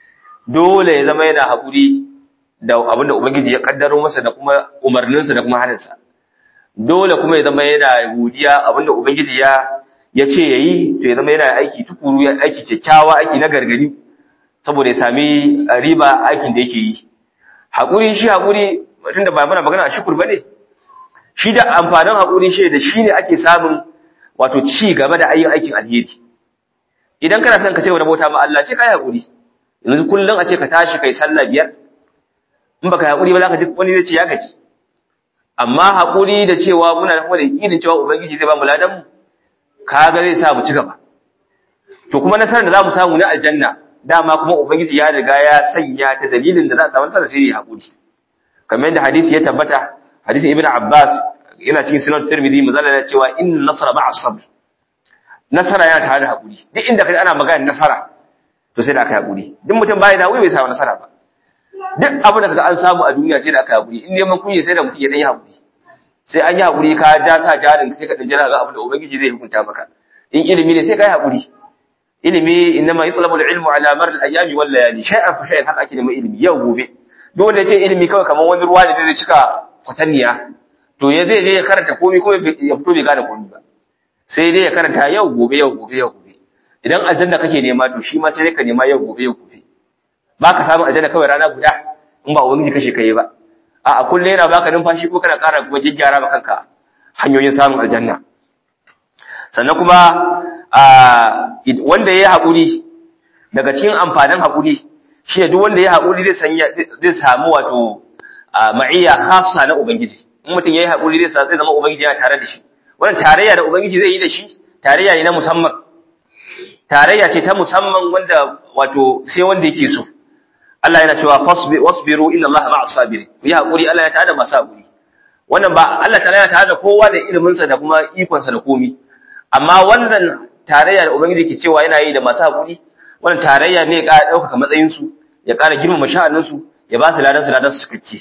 dole ya zama yana hakuri da abinda ubangiji ya kaddaro masa da kuma umarninsa da kuma haninsa dole kuma ya zama yana godiya abinda ubangiji ya ya ce yayi to ya zama yana aiki tukuru ya aiki kyakkyawa aiki na gargadi saboda ya sami riba aikin da yake yi hakuri shi hakuri tunda ba muna magana a shukur bane shi da amfanin hakuri shi da shi ne ake samun wato ci gaba da ayyukan aikin alheri idan kana son ka ce wani bauta ma Allah sai kai hakuri yanzu kullun a ce ka tashi kai sallah biyar in baka hakuri ba za ka ji wani zai ce ya gaji amma hakuri da cewa muna da kuma da yakinin cewa ubangiji zai ba mu ladan mu kaga zai sa mu ci gaba to kuma nasarar da za mu samu na aljanna dama kuma ubangiji ya riga ya sanya ta dalilin da za a samu nasara sai ya hakuri kamar yadda hadisi ya tabbata hadisin ibnu abbas yana cikin sunan tirmidhi mazalla ya cewa in nasara ma'a sabr nasara yana tare da hakuri duk inda kai ana magana nasara to sai da aka hakuri duk mutum bai da hakuri bai samu nasara ba duk abin da kaga an samu a duniya sai da aka hakuri in neman kunya sai da mutum ya dan yi hakuri sai an yi hakuri ka ja sa jarin sai ka dan jira ga abin da ubangiji zai hukunta maka in ilimi ne sai ka yi hakuri ilimi inma yutlabu al-ilmu ala mar al-ayami wal layali shay'an fa shay'an haka ake neman ilimi yau gobe dole ce ilimi kawai kamar wani ruwa da zai cika kwatanniya to ya zai je ya karanta komai ko ya fito bai gane komai ba sai dai ya karanta yau gobe yau gobe yau gobe idan aljanna kake nema to shi ma sai ka nema yau gobe yau gobe ba ka samu aljanna kawai rana guda in ba wani kashe kai ba a a kullum yana baka numfashi ko kana ƙara kuma gyara ma kanka hanyoyin samun aljanna sannan kuma wanda ya yi haƙuri daga cikin amfanin haƙuri shi ne duk wanda ya haƙuri zai samu wato ma'iyya khassa na ubangiji in mutum ya yi haƙuri zai zama ubangiji yana tare da shi wannan tarayya da ubangiji zai yi da shi tarayya ne na musamman tarayya ce ta musamman wanda wato sai wanda yake so Allah yana cewa wasbiru inna Allah ma'as sabirin ku yi haƙuri Allah ya tada masu haƙuri wannan ba Allah ta yana tare da kowa da iliminsa da kuma ikonsa da komi amma wannan tarayya da ubangiji ke cewa yana yi da masu haƙuri wannan tarayya ne ya ƙara ɗaukaka matsayinsu ya ƙara girmama sha'aninsu ya ba su ladan su ladan su cikakke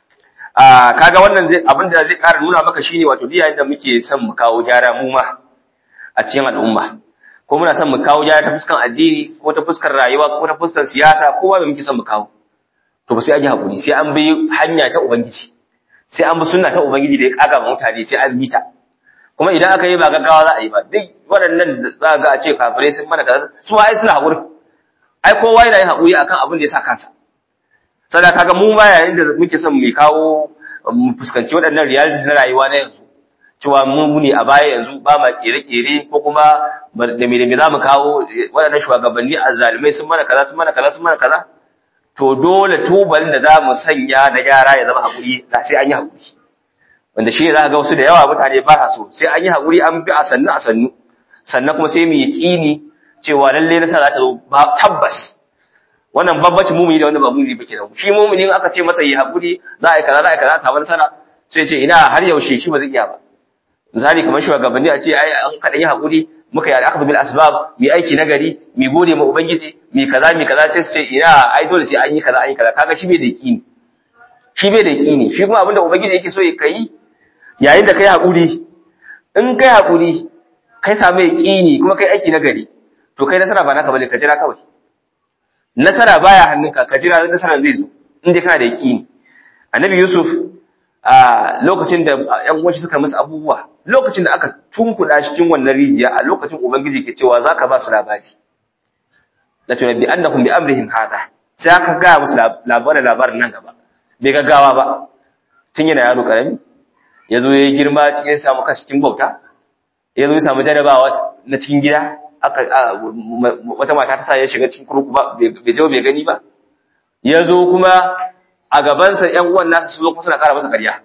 a kaga wannan zai abin da zai ƙara nuna maka shine wato duk yayin da muke son mu kawo gyara mu ma a cikin al'umma ko muna son mu kawo gyara ta fuskan addini ko ta fuskar rayuwa ko ta fuskar siyasa ko ba muke son mu kawo to ba sai an yi haƙuri sai an bi hanya ta ubangiji sai an bi sunna ta ubangiji da ya kaga mutane sai an bi ta kuma idan aka yi ba gaggawa za a yi ba duk waɗannan za ga a ce kafirai sun mana kaza su ai suna haƙuri ai kowa yana yin haƙuri akan abin da ya sa kansa sada kaga mu ma yayin da muke son mu kawo mu fuskanci waɗannan realities na rayuwa na yanzu cewa mu ne a baya yanzu ba ma kere-kere ko kuma da me da me za mu kawo waɗannan shugabanni azzalumai sun mana kaza sun mana kaza sun mana kaza to dole tubalin da za mu sanya na gyara ya zama haƙuri sai an yi haƙuri wanda shi ne za ka ga wasu da yawa mutane ba sa so sai an yi haƙuri an bi a sannu a sannu sannan kuma sai mu yi ƙini cewa lalle nasara za ta zo ba tabbas wannan babbacin mumuni da wanda ba mumuni ba kenan shi mumuni aka ce masa yi haƙuri za a yi kaza za a yi kaza a samu nasara sai ce ina har yaushe shi ba zai iya ba misali kamar shugabanni a ce ai an kaɗan yi haƙuri muka yi al'aqdu bil asbab mi aiki na gari mi gode ma ubangiji mi kaza mi kaza sai su ce ina ai dole sai an yi kaza an yi kaza kaga shi bai da yaƙini shi bai da yaƙini shi kuma abinda ubangiji yake so ya kai yayin da kai haƙuri in kai haƙuri kai samu yaƙini kuma kai aiki na gari to kai nasara ba naka bane ka jira kawai nasara baya hannunka ka jira nasaran zai zo in dai kana da yaƙini annabi yusuf a lokacin da ƴan uwan suka masa abubuwa lokacin da aka tunkuɗa shi cikin wannan rijiya a lokacin ubangiji ke cewa zaka ba su labari la tunabbi annahum bi amrihim hada sai aka ga musu labarin labarin nan gaba bai gaggawa ba tun yana yaro karami ya zo ya yi girma cikin samu kashi cikin bauta ya zo ya samu jarabawa na cikin gida wata mata ta sa ya shiga cikin kurku ba bai je bai gani ba ya zo kuma a gabansa ‘yan uwan nasa su zo kuma suna ƙara masa ƙarya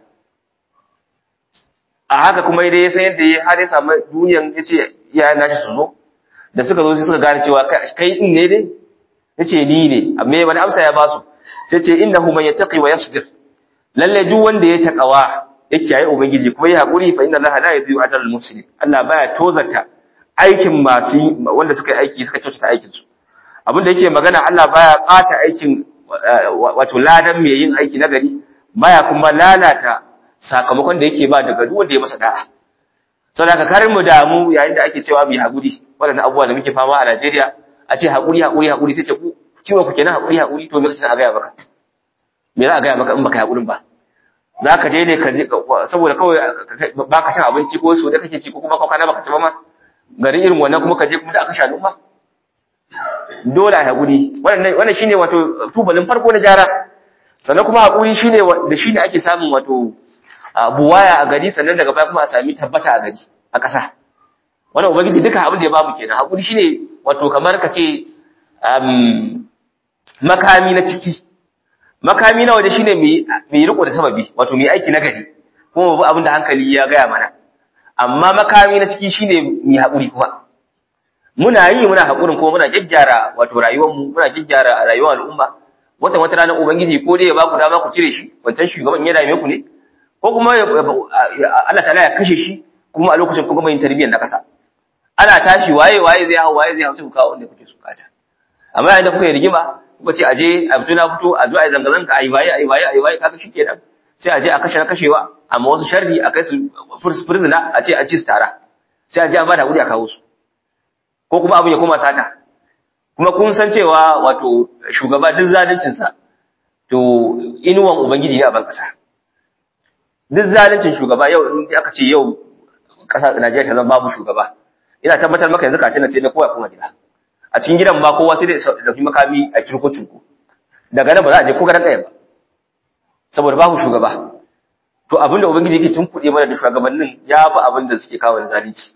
a haka kuma dai ya san yadda ya har ya samu duniyan ya ce iyayen nashi su zo da suka zo sai suka gane cewa kai in ne dai ya ce ni ne amma wani amsa ya ba su sai ce innahu man yattaqi wa yasbir lalle duk wanda ya takawa ya kiyaye ubangiji kuma ya haƙuri fa inna allaha la yudhi'u ajra al-muhsinin Allah baya tozarta aikin masu wanda suka yi aiki suka kyautata aikin su abin da yake magana Allah baya ɓata aikin wato ladan mai yin aiki na gari baya kuma lalata sakamakon da yake ba daga duk wanda ya masa da'a saboda ka karin mu damu yayin da ake cewa mai haƙuri waɗannan abubuwa da muke fama a Najeriya a ce haƙuri haƙuri haƙuri sai ce ku ciwon ku kenan haƙuri haƙuri to me kace a gaya maka me za a gaya maka in baka haƙurin ba za ka je ne ka je saboda kawai ba ka cin abinci ko so da kake ci ko kuma kwana baka ci ba ma garin irin wannan kuma ka je kuma da aka sha ba dole a haƙuri wannan wannan shine wato tubalin farko na jara sannan kuma haƙuri shine da shine ake samun wato buwaya a gari sannan daga baya kuma a sami tabbata a gari a ƙasa wannan ubangiji duka abin da ya bamu kenan haƙuri shine wato kamar ka ce makami na ciki makami na waje shine mai riko da sababi wato mai aiki na gari kuma babu abin da hankali ya gaya mana amma makami na ciki shine mai haƙuri kuma muna yi muna haƙurin kuma muna gyaggyara wato rayuwarmu muna gyaggyara rayuwar al'umma wata wata ranar ubangiji ko dai ya baku dama ku cire shi wancan shugaban ya dame ku ne ko kuma Allah ta'ala ya kashe shi kuma a lokacin kuma yin tarbiyyar na kasa ana tashi waye waye zai hau waye zai hau sai ku kawo wanda kuke so kata amma yayin da kuka yi rigima kuka ce aje a fito na fito a zo a yi zanga-zanga a yi waye a yi waye a yi waye kaga shikenan sai aje a kashe na kashewa amma wasu sharri a kai su fursuna a ce a ci su tara sai aje an ba da hakuri a kawo su ko kuma abin ya koma sata kuma kun san cewa wato shugaba duk zaluncinsa to inuwan ubangiji ne a ban kasa duk zaluncin shugaba yau in aka ce yau kasa Najeriya ta zama babu shugaba ina tabbatar maka yanzu kacin sai na kowa kuma gida a cikin gidan ba kowa sai da dauki makami a kirko cinko daga nan ba za a je ko garan kaya ba saboda babu shugaba to abinda ubangiji yake tunkuɗe mana da shugabannin ya fi abin da suke kawo da zalunci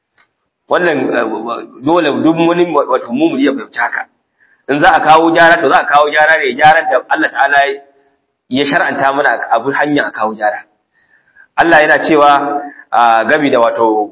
wannan dole duk wani wato mumuni ya fahimci haka in za a kawo gyara to za a kawo gyara ne gyaran da Allah ta'ala ya shar'anta mana abu hanya a kawo gyara Allah yana cewa gabi da wato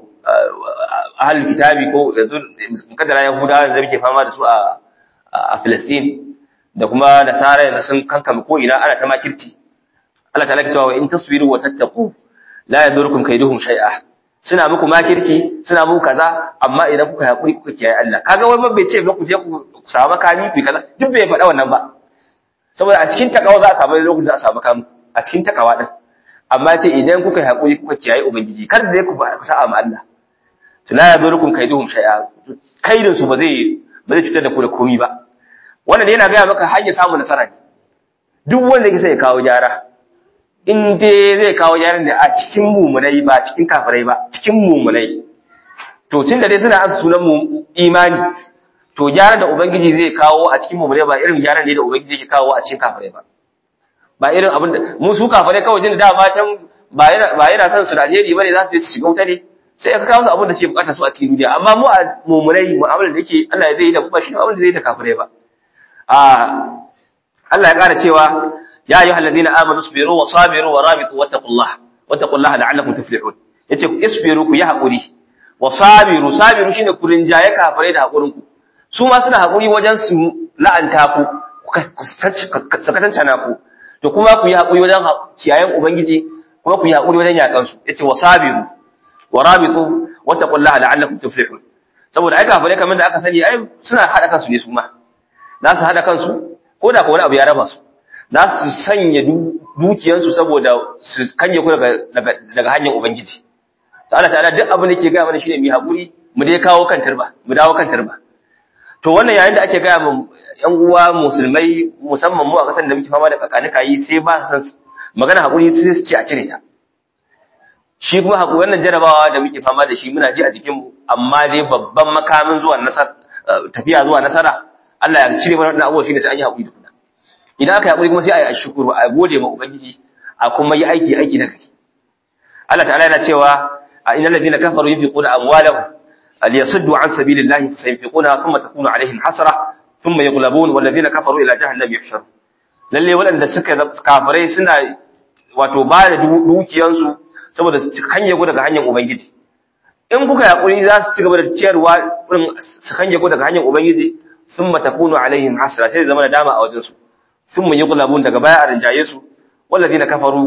ahlul kitabi ko yanzu kadara yahudawa da muke fama da su a a Palestine da kuma nasara yanzu sun kankame ko ina ana ta makirci Allah ta'ala ya cewa in tasbiru wa tattaqu la yadurukum kaiduhum shay'a suna muku makirki suna muku kaza amma idan kuka hakuri kuka kiyaye Allah kaga wai bai ce ku je ku samu makami ku kaza duk bai faɗa wannan ba saboda a cikin takawa za a samu lokacin da a samu makami a cikin takawa din amma ce idan kuka yi hakuri kuka kiyaye ubangiji kar da ku ba ku sa'a ma Allah to la yadurukum kaiduhum shay'a kaidin su ba zai ba zai cutar da ku da komai ba wannan yana ga maka hanyar samun nasara ne duk wanda yake sai ya kawo gyara in dai zai kawo gyaran da a cikin mumunai ba cikin kafirai ba cikin mumunai to tun da dai suna asa sunan mu imani to gyaran da ubangiji zai kawo a cikin mumunai ba irin gyaran da ubangiji yake kawo a cikin kafirai ba ba irin abin da mu su kafirai kawai jin da ba can ba yana ba yana son su da alheri bane za su je su shiga wuta ne sai ka kawo su abin da suke bukata su a cikin duniya amma mu a mumunai mu'amalar da yake Allah ya zai yi da ba shi abin da zai yi da kafirai ba a Allah ya kara cewa يا أيها الذين آمنوا اصبروا وصابروا ورابطوا واتقوا الله واتقوا الله لعلكم تفلحون yace isbiru ku yi hakuri wa sabiru sabiru shine ku rinjaye kafare da hakurin ku su ma suna hakuri wajen su la'anta ku sakatanta na ku to kuma ku yi hakuri wajen kiyayen ubangiji kuma ku yi hakuri wajen yakan su yace wa sabiru wa rabitu wattaqullaha la'allakum tuflihun saboda ai kafare kamar da aka sani ai suna hada kansu ne su ma za su hada kansu ko da ko wani abu ya raba su za su sanya dukiyansu saboda su kanye ku daga hanyar Ubangiji. Allah ta'ala duk abin da ke gaya mana shine mu haƙuri mu dai kawo kan turba mu dawo kan turba to wannan yayin da ake gaya mu ƴan uwa musulmai musamman mu a ƙasar da muke fama da kakanika yi sai ba san magana haƙuri sai su ce a cire ta shi kuma haƙuri wannan jarabawa da muke fama da shi muna ji a jikin mu amma dai babban makamin zuwa nasara tafiya zuwa nasara Allah ya cire mana wannan abubuwa shine sai an yi haƙuri tukuna idan aka yi haƙuri kuma sai a yi ashukuru a gode ma ubangiji a kuma yi aiki aiki na gari Allah ta'ala yana cewa a innal ladina kafaru yunfiquna amwalahum liyasuddu an sabilillahi sayunfiquna thumma takunu alaihim hasra thumma yughlabun wal ladina kafaru ila jahannam yuhsharun lalle waɗanda suka kafirai suna wato ba da dukiyansu saboda su kanye ku daga hanyar ubangiji in kuka yaƙuri za su ci gaba da ciyarwa su kanye ku daga hanyar ubangiji thumma takunu alaihim hasra sai zama da dama a wajensu sun mun yi gulabun daga baya a rinjaye su wallazi na kafaru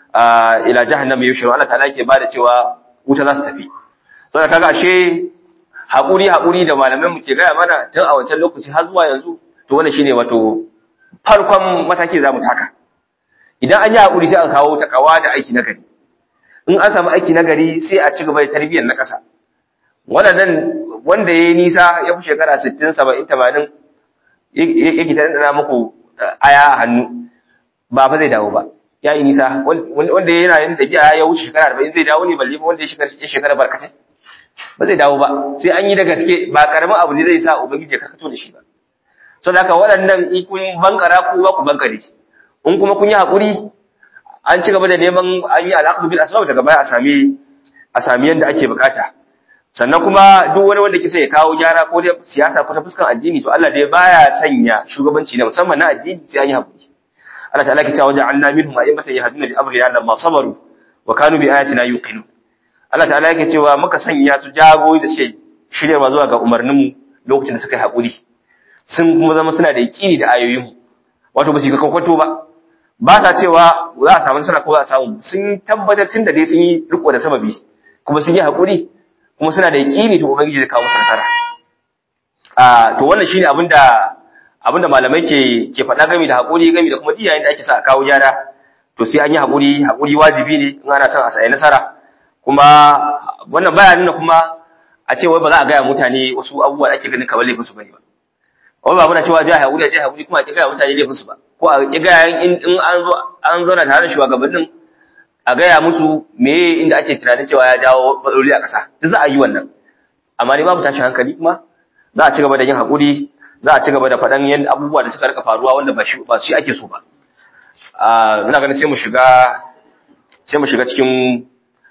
ila jahannama yushiru Allah ta'ala yake bada cewa wuta za su tafi saboda kaga ashe hakuri hakuri da malaman mu ke gaya mana tun a wancan lokaci har zuwa yanzu to wannan shine wato farkon mataki za mu taka idan an yi hakuri sai aka kawo takawa da aiki na gari in an samu aiki na gari sai a ci gaba da tarbiyyar na ƙasa waɗannan wanda ya yi nisa ya fi shekara 60 70 80 yake ta ɗana muku aya a hannu ba fa zai dawo ba ya yi nisa wanda yana yin tafiya ya wuce shekara 40 zai dawo ne balle wanda ya shekara barkatai ba zai dawo ba sai an yi da gaske ba karamin abu ne zai sa ubangiji ya kakato da shi ba sau da haka waɗannan in kun bankara ku ba ku bankare in kuma kun yi haƙuri an ci gaba da neman an yi alaƙa bil asbab daga baya a sami a sami yadda ake bukata sannan kuma duk wani wanda kisa ya kawo gyara ko da siyasa ko ta fuskan addini to Allah dai baya sanya shugabanci na musamman na addini sai an yi haƙuri Allah ta'ala ke cewa ja'alna minhum a'immatan yahduna bi amrina lamma sabaru wa kanu bi ayatina yuqinun Allah ta'ala yake cewa muka sanya su jagoyi da suke shiryarwa zuwa ga umarninmu lokacin da suka yi haƙuri sun kuma zama suna da yaƙini da ayoyinmu wato ba su ga kwakwato ba ba sa cewa za a samu nasara ko za a samu sun tabbatar tun da dai sun yi riko da sababi kuma sun yi haƙuri kuma suna da yaƙini to ubangiji zai kawo musu nasara a to wannan shine abin da abin da malamai ke ke faɗa game da haƙuri game da kuma diyayen da ake sa a kawo gyara to sai an yi haƙuri haƙuri wajibi ne in ana son a sayi nasara kuma wannan baya nuna kuma a ce wai ba za a gaya mutane wasu abubuwa da ake ganin kamar laifin su bane ba wai ba muna cewa jihar haƙuri jihar haƙuri kuma a ƙi gaya mutane laifin su ba ko a ƙi gaya in an zo an zauna tare da shugabannin a gaya musu meye inda ake tunanin cewa ya jawo matsaloli a ƙasa duk za a yi wannan amma ne babu tashin hankali kuma za a ci gaba da yin haƙuri za a ci gaba da faɗan yan abubuwa da suka rika faruwa wanda ba shi ba shi ake so ba ina ganin sai mu shiga sai mu shiga cikin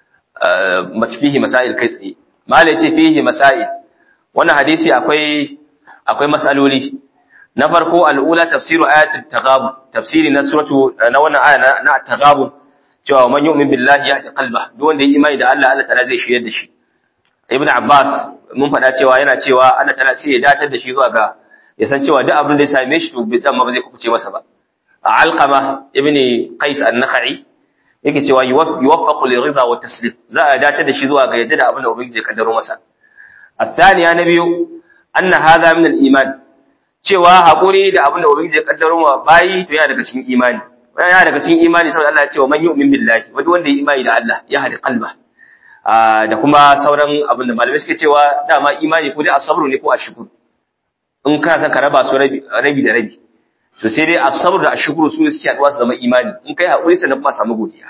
fihi masail kai tsaye mala yace fihi masail wannan hadisi akwai akwai masaloli na farko al'ula tafsiru ayatul taghabun tafsiri na suratu na wannan aya na taghabun cewa man yu'min billahi yahdi qalba duk wanda ya imani da Allah Allah ta'ala zai shirye da shi ibnu abbas mun faɗa cewa yana cewa Allah ta'ala sai ya datar da shi zuwa ga ya san cewa duk abin da ya same shi to bidan ma ba zai kubuce masa ba alqama ibni qais an-nakhai yake cewa yuwaffaqu li ridha wa taslim za a dace da shi zuwa ga yadda da abin da ubangiji ya kaddaro masa athaniya na biyu anna hadha min al-iman cewa hakuri da abin da ubangiji ya kaddaro wa bayi to yana daga cikin imani yana daga cikin imani saboda Allah ya ce wa man yu'min billahi wanda wanda ya imani da Allah ya hadi qalba da kuma sauran abin da malamai suke cewa dama imani ko dai asabru ne ko ashkur in kana son ka raba su rabi da rabi to sai dai asabru da ashkuru su ne suke haduwa su zama imani in kai hakuri sannan kuma samu godiya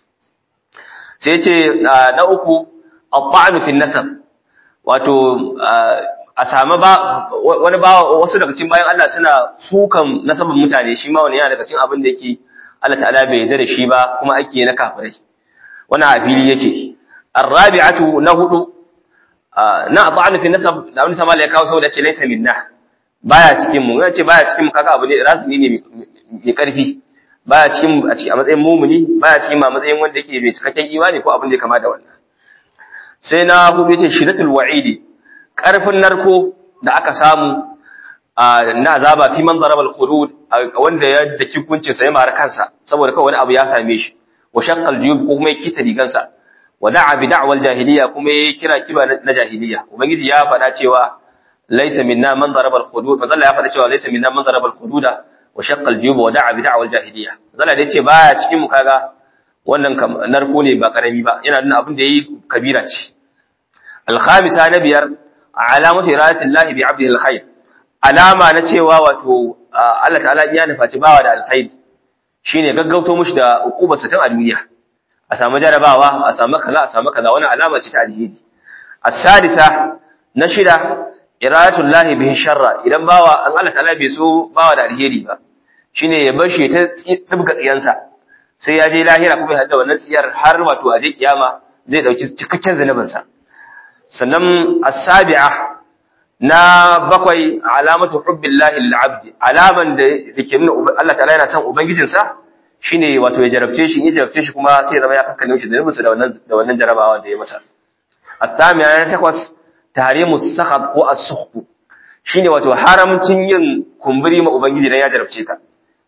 sai ce na uku at-ta'nu fi nasab wato a samu ba wani ba wasu daga cikin bayan Allah suna sukan nasabin mutane shi ma wani yana daga cikin abin da yake Allah ta'ala bai yarda da shi ba kuma ake na kafirai wannan a fili yake ar-rabi'atu na hudu na at-ta'nu fi nasab da wani sama ya kawo saboda ce laysa minna baya cikin mu ce baya cikin mu kaga abu ne razumi ne mai karfi baya cikin a matsayin mumuni baya cikin ma matsayin wanda yake mai cikakken imani ko abin da ya kama da wannan sai na hudu yace shiratul wa'idi karfin narko da aka samu na azaba fi man daraba al-khudud wanda ya daki kuncin sa ya mara kansa saboda kawai wani abu ya same shi wa shaqqal juyub ko kuma ya kita rigansa wa da'a bi da'wal jahiliya kuma ya kira kiba na jahiliya ubangiji ya faɗa cewa laysa minna man daraba al-khudud manzo ya faɗa cewa laysa minna man daraba al-khududa wa shaqqa al-juyub wa da'a bi da'wal jahiliya manzo da yace baya cikin mu kaga wannan narko ne ba karami ba yana nuna abin da yayi kabira ce al-khamisa na biyar alamatu iradatillahi bi 'abdihi al-khair alama na cewa wato Allah ta'ala ya nufaci bawa da alkhairi shine gaggauto mushi da ukubar sa tun a duniya a samu jarabawa a samu kaza a samu kaza wannan alama ce ta alheri as-sadisa na shida iradatullahi bihi sharra idan bawa an Allah ta'ala bai so bawa da alheri ba shine ya bar shi ta dubga tsiyansa sai ya je lahira kuma ya hada wannan tsiyar har wato a je kiyama zai dauki cikakken zanubinsa sannan as-sabi'a na bakwai alamatu hubbillahi lil abd alaman da yake nuna Allah ta'ala yana son ubangijinsa shine wato ya jarabce shi in ya jarabce shi kuma sai ya zama ya kakkane shi zanubinsa da wannan da wannan jarabawa da ya masa at-tamiya na takwas tahrimu sakhab ko as-sukht shine wato haramcin yin kumburi ma ubangiji dan ya jarabce ka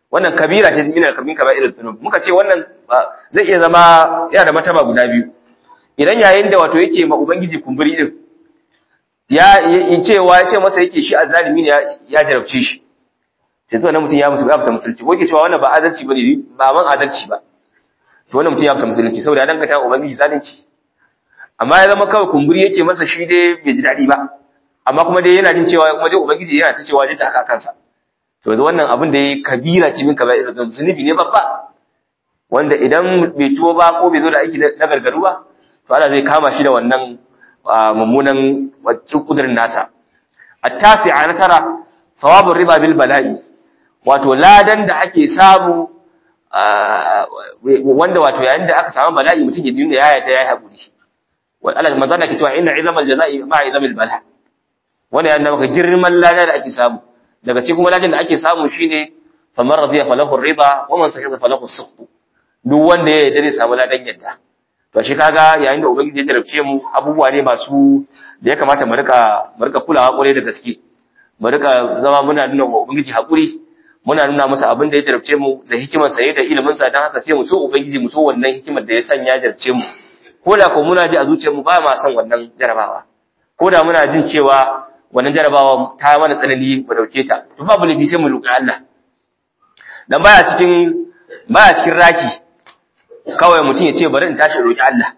wannan kabira ce min al-kabin kaba'ir dhunub muka ce wannan zai iya zama yana da mataba guda biyu idan yayin da wato yake ma ubangiji kumburi din ya yi cewa ya ce masa yake shi azzalimi ne ya jarabce shi sai zuwa nan mutum ya mutu ya fita musulunci ko yake cewa wannan ba adalci bane ba man adalci ba to wannan mutum ya fita musulunci saboda ya dangata ubangiji zalunci amma ya zama kawai kumburi yake masa shi dai bai ji daɗi ba amma kuma dai yana jin cewa kuma dai ubangiji yana ta cewa jidda haka kansa to yanzu wannan abin da ya kabira ce min kaba'ir zunubi ne babba wanda idan bai tuwo ba ko bai zo da aiki na gargaru ba to Allah zai kama shi da wannan mummunan kudurin nasa at-tasi'a na tara thawabur riba bil bala'i wato ladan da ake samu wanda wato yayin da aka samu bala'i mutum ya dinga ya yarda ya haƙuri wa Allah manzo Allah ke cewa inna izamal jazaa'i ma izamil bala wanda yana maka girman ladan da ake samu daga cikin kuma ladan da ake samu shine faman radiya falahu riba wa man sakata falahu sukht duk wanda ya yarda zai samu ladan yadda to shi kaga yayin da ubangiji ya jarabce mu abubuwa ne masu da ya kamata mu rika mu rika kulawa kwarai da gaske mu rika zama muna nuna wa ubangiji hakuri muna nuna masa abin da ya jarabce mu da hikimar sa da ilimin sa dan haka sai mu so ubangiji mu so wannan hikimar da ya sanya jarabce mu ko da ko muna ji a zuciyar mu ba ma son wannan jarabawa ko da muna jin cewa wannan jarabawa ta mana tsanani mu dauke ta to babu lafi sai mu luka Allah dan baya cikin baya cikin raki kawai mutum ya ce bari in tashi roki Allah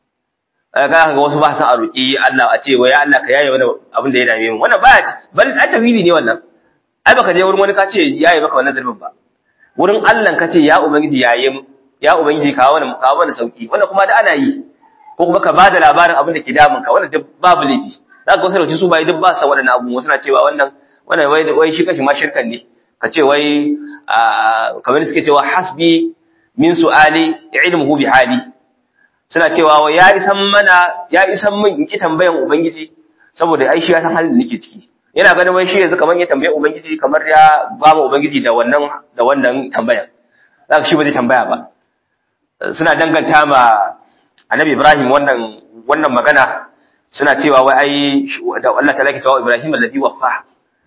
ga ga wasu ba su a roki Allah a ce wai Allah ka yaye wani abin da ya dame mu wannan baya bari an tafili ne wannan ai baka je wurin wani ka ce yaye maka wannan zulmin ba wurin Allah ka ce ya ubangiji yaye mu ya ubangiji kawo wani kawo wani sauki wannan kuma da ana yi ko kuma ka bada labarin abin da ke damun ka wannan duk babu laifi za ka wasu da su bai duk ba sa waɗannan abubuwa suna cewa wannan wannan wai wai shi kashi ma shirkan ne ka ce wai kamar suke cewa hasbi min su'ali ilmuhu bi hali suna cewa wai ya isan mana ya isan min in ki tambayan ubangiji saboda ai shi ya san halin da nake ciki yana ganin wai shi yanzu kamar ya tambaye ubangiji kamar ya ba mu ubangiji da wannan da wannan tambayan za ka shi ba zai tambaya ba suna danganta ma annabi Ibrahim wannan wannan magana suna cewa wai ai da Allah ta lake cewa Ibrahim alladhi waffa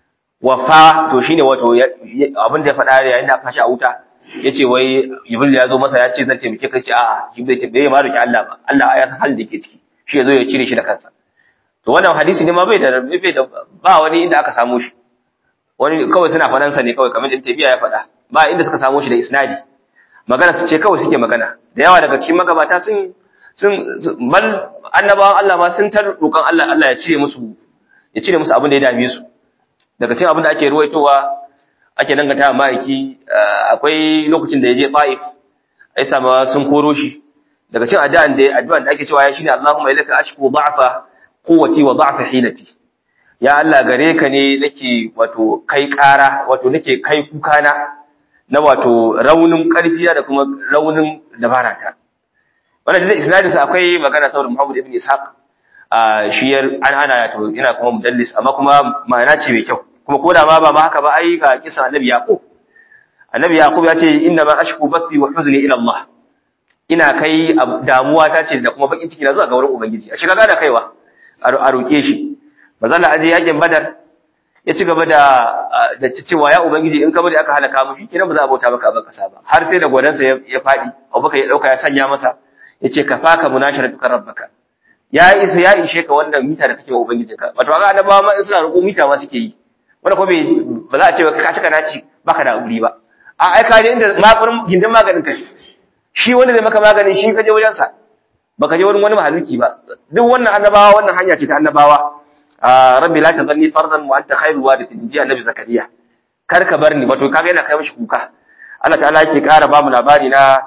waffa to shine wato abin da ya faɗa yayin da aka kashi a wuta yace wai Jibril ya zo masa ya ce zan taimake ka ce a'a Jibril ce bai ma roki Allah ba Allah ya san halin da yake ciki shi ya zo ya cire shi da kansa to wannan hadisi ne ma bai da bai da ba wani inda aka samu shi wani kawai suna faɗan sa ne kawai kamar Ibn Taymiyyah ya faɗa ba inda suka samu shi da isnadi magana su ce kawai suke magana da yawa daga cikin magabata sun sun bal annabawan Allah ma sun tar roƙon Allah Allah ya cire musu ya cire musu abin da ya dame su daga cikin abin da ake ruwaitowa ake danganta wa ma'aiki akwai lokacin da ya je Taif ai sama sun koro shi daga cikin addu'an da addu'an da ake cewa ya shine Allahumma ilaka ashku da'fa quwwati wa da'fa hilati ya Allah gare ka ne nake wato kai ƙara wato nake kai kuka na na wato raunin ƙarfiya da kuma raunin dabarata wannan da isnadin sa akwai magana saboda Muhammad ibn Ishaq a shiyar an ana to ina kuma mudallis amma kuma ma'ana ce mai kyau kuma ko da ma ba haka ba ai ga kisa Annabi Yaqub Annabi Yaqub ya ce inna ma ashku bathi wa huzni ila Allah ina kai damuwa ta ce da kuma bakin ciki na zuwa ga wurin ubangiji a shiga da kaiwa a roke shi bazalla aje yakin badar ya ci gaba da da cewa ya ubangiji in ka bari aka halaka mu shi kenan ba za a bauta maka ba kasa ba har sai da gwadansa ya fadi Abubakar ya dauka ya sanya masa yace ka faka munasharatuka rabbaka ya isa ya ishe ka wannan mita da kake wa ubangijinka wato ga annabawa ma in suna roƙo mita ma suke yi wanda ko ba za a ce ka cika naci baka da uri ba a ai ka je inda makurin gindin maganin ka shi wanda zai maka maganin shi ka je wajen sa baka je wurin wani mahaluki ba duk wannan annabawa wannan hanya ce ta annabawa rabbi la tadhanni fardan wa anta khairu warithin ji annabi zakariya kar ka bar ni wato kaga yana kai mishi kuka Allah ta'ala yake ƙara ba mu labari na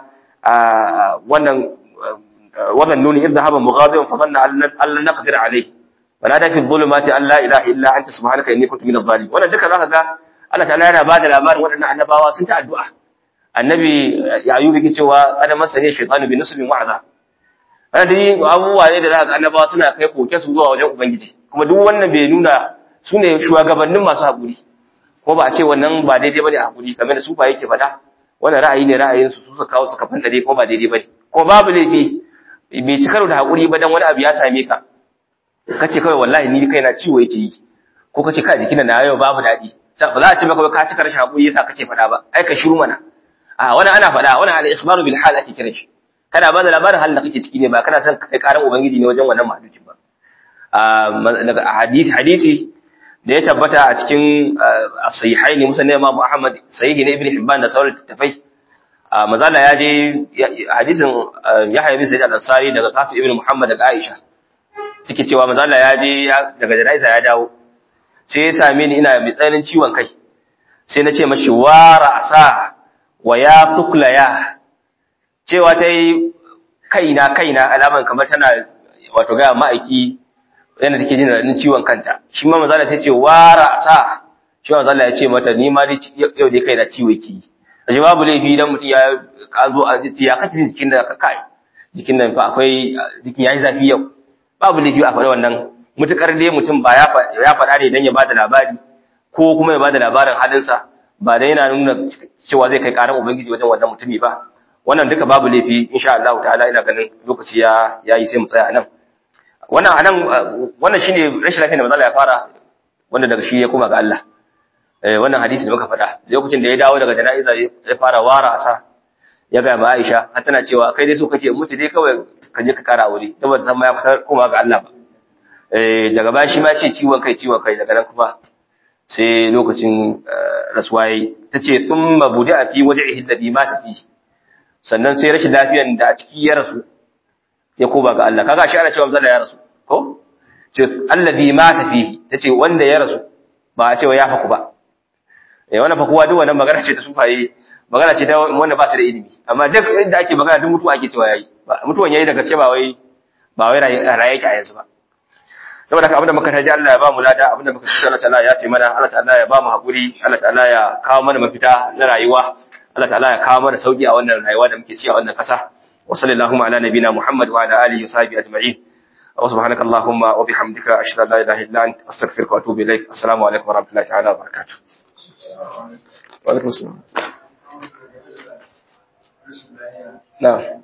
wannan wannan nuni idda haba mughadiban fa dhanna an lan naqdir alayhi wa nada fi dhulumati an la ilaha illa anta subhanaka inni kuntu minadh dhalimin wannan duka zaka ga Allah ta'ala yana bada labarin waɗannan annabawa sun ta addu'a annabi yayub yake cewa kada masani shaytanu bi nusbin wa'za wannan dai abubuwa ne da zaka ga annabawa suna kai koke su zuwa wajen ubangiji kuma duk wannan bai nuna su ne shugabannin masu haƙuri ko ba a ce wannan ba daidai bane a haƙuri kamar da su ba yake faɗa wannan ra'ayi ne ra'ayin su su suka kawo suka fanta dai ko ba daidai bane ko babu laifi bai ci karo da haƙuri ba dan wani abu ya same ka kace kawai wallahi ni kaina ciwo yake yi ko kace ka jikina na yau babu daɗi ba za a ce maka ka cika rashin hakuri yasa kake faɗa ba ai ka shiru mana a wannan ana faɗa wannan al-ikhbaru bil hal ake kiran shi kana ba da labarin halin da kake ciki ne ba kana son kai karan ubangiji ne wajen wannan mahalukin ba daga hadisi hadisi da ya tabbata a cikin sahihaini musan Imam Muhammad sahihi ne Ibn Hibban da sauran tafai mazala ya je hadisin Yahya bin Sa'id al-Ansari daga Qasim ibn Muhammad daga Aisha take cewa mazala ya je daga janaiza ya dawo sai ya same ni ina mai tsananin ciwon kai sai na ce mashi wara asa wa ya tukla ya cewa ta yi kaina kaina alaman kamar tana wato gaya ma'aiki yana take jin raɗin ciwon kanta shi ma mazala sai ce wara sa shi ma mazala ya ce mata ni ma yau dai kai da ciwo ki ashe babu laifi idan mutum ya zo a ya kace jikin da ka kai jikin nan fa akwai jikin yayi zafi yau babu laifi a faɗi wannan mutukar dai mutum ba ya faɗa ne dan ya bada labari ko kuma ya bada labarin halinsa ba dai yana nuna cewa zai kai karan ubangiji wajen wannan mutumi ba wannan duka babu laifi insha Allah ta'ala ina ganin lokaci ya yayi sai mu tsaya nan wannan anan wannan shine rashin lafiyar da manzo ya fara wanda daga shi ya koma ga Allah eh wannan hadisi da muka faɗa lokacin da ya dawo daga jana'iza ya fara wara sa ya ga ba Aisha har tana cewa kai dai so kake mutu dai kawai ka je ka kara aure saboda san ma ya fasa koma ga Allah ba eh daga baya shi ma ce ciwon kai ciwon kai daga nan kuma sai lokacin rasuwa yayi tace thumma budi'a fi wajhihi alladhi mata fi sannan sai rashin lafiyan da a ciki ya rasu ya koma ga Allah kaga shi ana cewa manzo ya rasu ko ce alladhi mata fihi tace wanda ya rasu ba a cewa ya faku ba eh wannan fakuwa duk wannan magana ce ta sufaye magana ce ta wanda ba su da ilimi amma duk inda ake magana duk mutuwa ake cewa yayi mutuwan yayi daga ce ba wai ba wai raye yake a yanzu ba saboda haka abinda muka taji Allah ya ba mu lada abinda muka ci Allah ta'ala ya fi mana Allah ta'ala ya ba mu hakuri Allah ta'ala ya kawo mana mafita na rayuwa Allah ta'ala ya kawo mana sauki a wannan rayuwa da muke ci a wannan kasa wa sallallahu ala nabina Muhammad wa ala alihi wa sahbihi ajma'in wa subhanaka allahumma wa bihamdika ashhadu an la ilaha illa anta astaghfiruka wa atubu ilaik assalamu alaikum wa rahmatullahi ta'ala wa barakatuh wa alaikum assalam na'am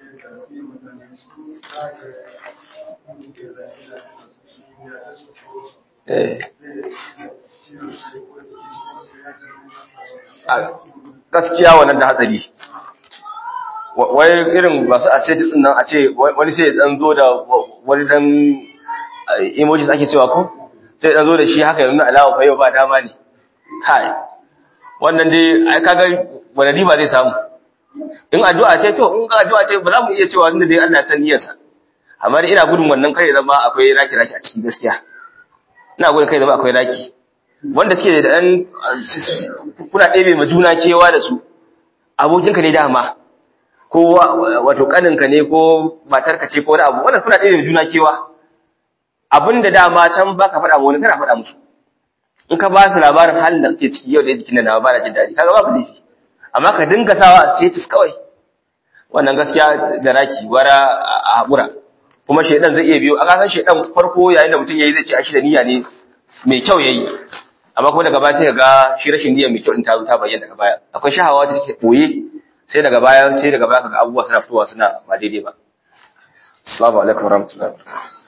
gaskiya wannan da hatsari wai irin masu ascetic din nan a ce wani sai dan zo da wani dan emojis ake cewa ko sai dan zo da shi haka yanzu alama fa yau ba dama ne kai wannan dai ai kaga wani riba zai samu in addu'a ce to in ga addu'a ce ba za mu iya cewa tunda dai Allah ya san niyyarsa amma dai ina gudun wannan kai zama akwai raki raki a cikin gaskiya ina gudun kai zama akwai raki wanda suke da ɗan kuna ɗebe ma juna kewa da su abokinka ne dama ko wato ƙaninka ne ko matarka ce ko wani abu wanda kuna ɗebe ma juna kewa abin da dama can ba ka faɗa wani kana faɗa musu in ka ba su labarin halin da kake ciki yau da jikin da na ba na jin daɗi kaga babu laifi amma ka dinga sawa a status kawai wannan gaskiya da raki wara a haƙura kuma shaidan zai iya biyo a kasan shaidan farko yayin da mutum yayi zai ce a shi da niyya ne mai kyau yayi amma kuma daga baya sai ga shi rashin niyya mai kyau din ta zo ta bayyana daga baya akwai shahawa ta take boye sai daga baya sai daga baya kaga abubuwa suna fitowa suna ba daidai ba assalamu alaikum warahmatullahi wabarakatuh